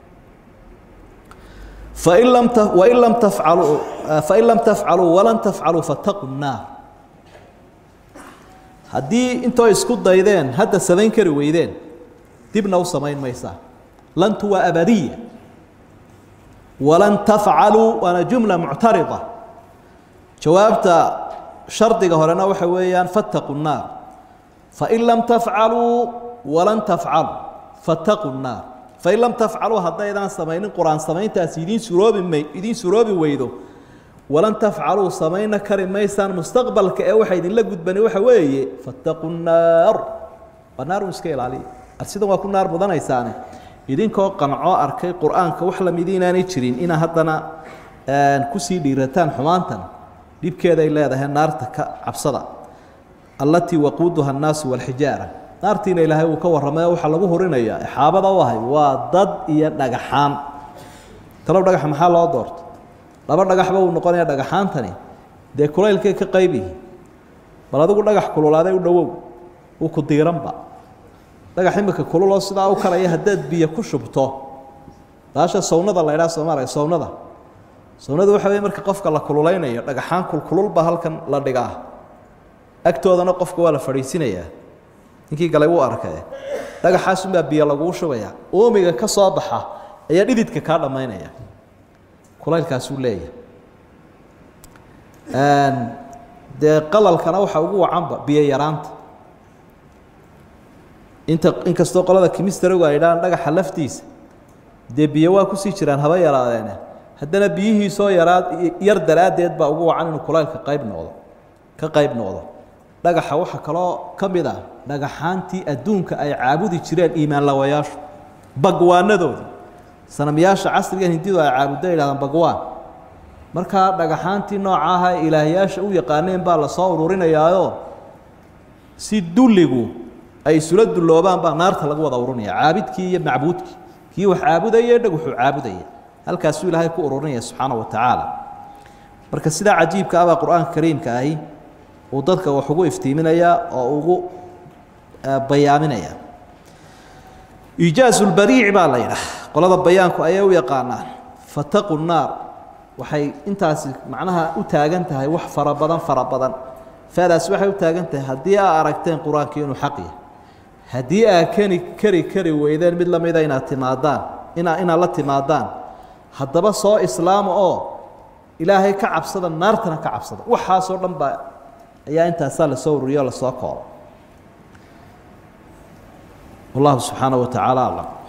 fain lam wain lam tafcaluu fain lam tafcaluu walan tafcaluu fataquu nnaar haddii intoo isku daydeen hadda samayn kari weydeen dibna u samayn maysaa lantu waa abadiya walan tafcaluu waana jumla muctarida jawaabta shardiga horena waxa weeyaan fattaquu nnaar fain lam tafcaluu walan tafcaluu fattaquu nnaar fain lam tafcaluu haddaydaan samaynin qur-aan samayntaasi idiin suroobi may idiin suroobi weydo walan tafcaluu samayna kari maysaan mustaqbalka ee waxa idinla gudbani waxa weeye fattaquu nnaar waa naarun iska ilaaliya arsidan waa ku naar mudanaysaane idinkoo qancoo arkay qur-aanka wax lamidi inaanay jirin inaa haddana kusii dhiirataan xumaantan dhibkeeday leedahay naarta ka cabsada allatii waquuduha annaasu walxijaara naartiina ilaahay uu ka warramay oo waxaa lagu horinayaa exaabada u ahay waa dad iyo dhagaxaan talow dhagaxa maxaa loo doorto laba dhagaxba uu noqonaya dhagaxaantani dee kulaylkay ka qayb yihiin bal adigu dhagax kululaaday u dhowow uu ku diiranba dhagax imika kululoo sidaa u kalaya haddaad biyo ku shubto baasha sawnada la ydhaha soomaaliya sawnada sawnadu waxa wey marka qofka la kululeynayo dhagaxaan kulkululba halkan la dhigaa agtoodana qofka waa la fadhiisinayaa ninkii galay wuu arkay dhagaxaasunbaa biyo laguu shubaya uumiga ka soo baxa ayaa dhididka kaa dhammaynaya kulaylkaasuu leeyahay dee qalalkana waxaa ugu wacanba biyo yaraanta inta inkastoo qolada kimistarigu ay dhahaan dhagaxa laftiisa dee biyo waa kusii jiraan haba yaraadeene haddana biyihiisoo yaraa yar daraaddeed baa ugu wacan inuu kulaylka qayb noqdo ka qayb noqdo dhagaxa waxaa kaloo ka mid ah dhagaxaantii adduunka ay caabudi jireen iimaanlawayaashu bagwaanadoodii sanamyaasha casrigan hindidu ay caabudda yidhahdaan bagwaan markaa dhagaxaantii nooca aha ee ilaahyaasha u yaqaaneen baa lasoo ururinayaayo si dulligu ay isula dulloobaan baa naarta lagu wada ururinaya caabidkii iyo macbuudkii kii wax caabudaya dhagaxuu caabudaya halkaasuu ilaahay ku ururinaya subxaana wa tacaala marka sidaa cajiibka ah baa qur-aanka kariimka ahi uu dadka wax ugu iftiiminayaa oo ugu bayaaminaya iijaazu lbariici baa la yidhaah qolada bayaanku ayay u yaqaanaan fataqu nnaar waxay intaasi macnaha u taagan tahay wax fara badan fara badan faadaasi waxay u taagan tahay haddii aa aragteen qur-aankii inuu xaq yahay haddii aa keni keri kari weydeen mid lamida inaad timaadaan inaa inaad la timaadaan haddaba soo islaama oo ilaahay ka cabsada naartana ka cabsada waxaasoo dhan baa ayaa intaasaa lasoo ururiyo o lasoo koobo wallahu subxaanaه wa tacaala aclam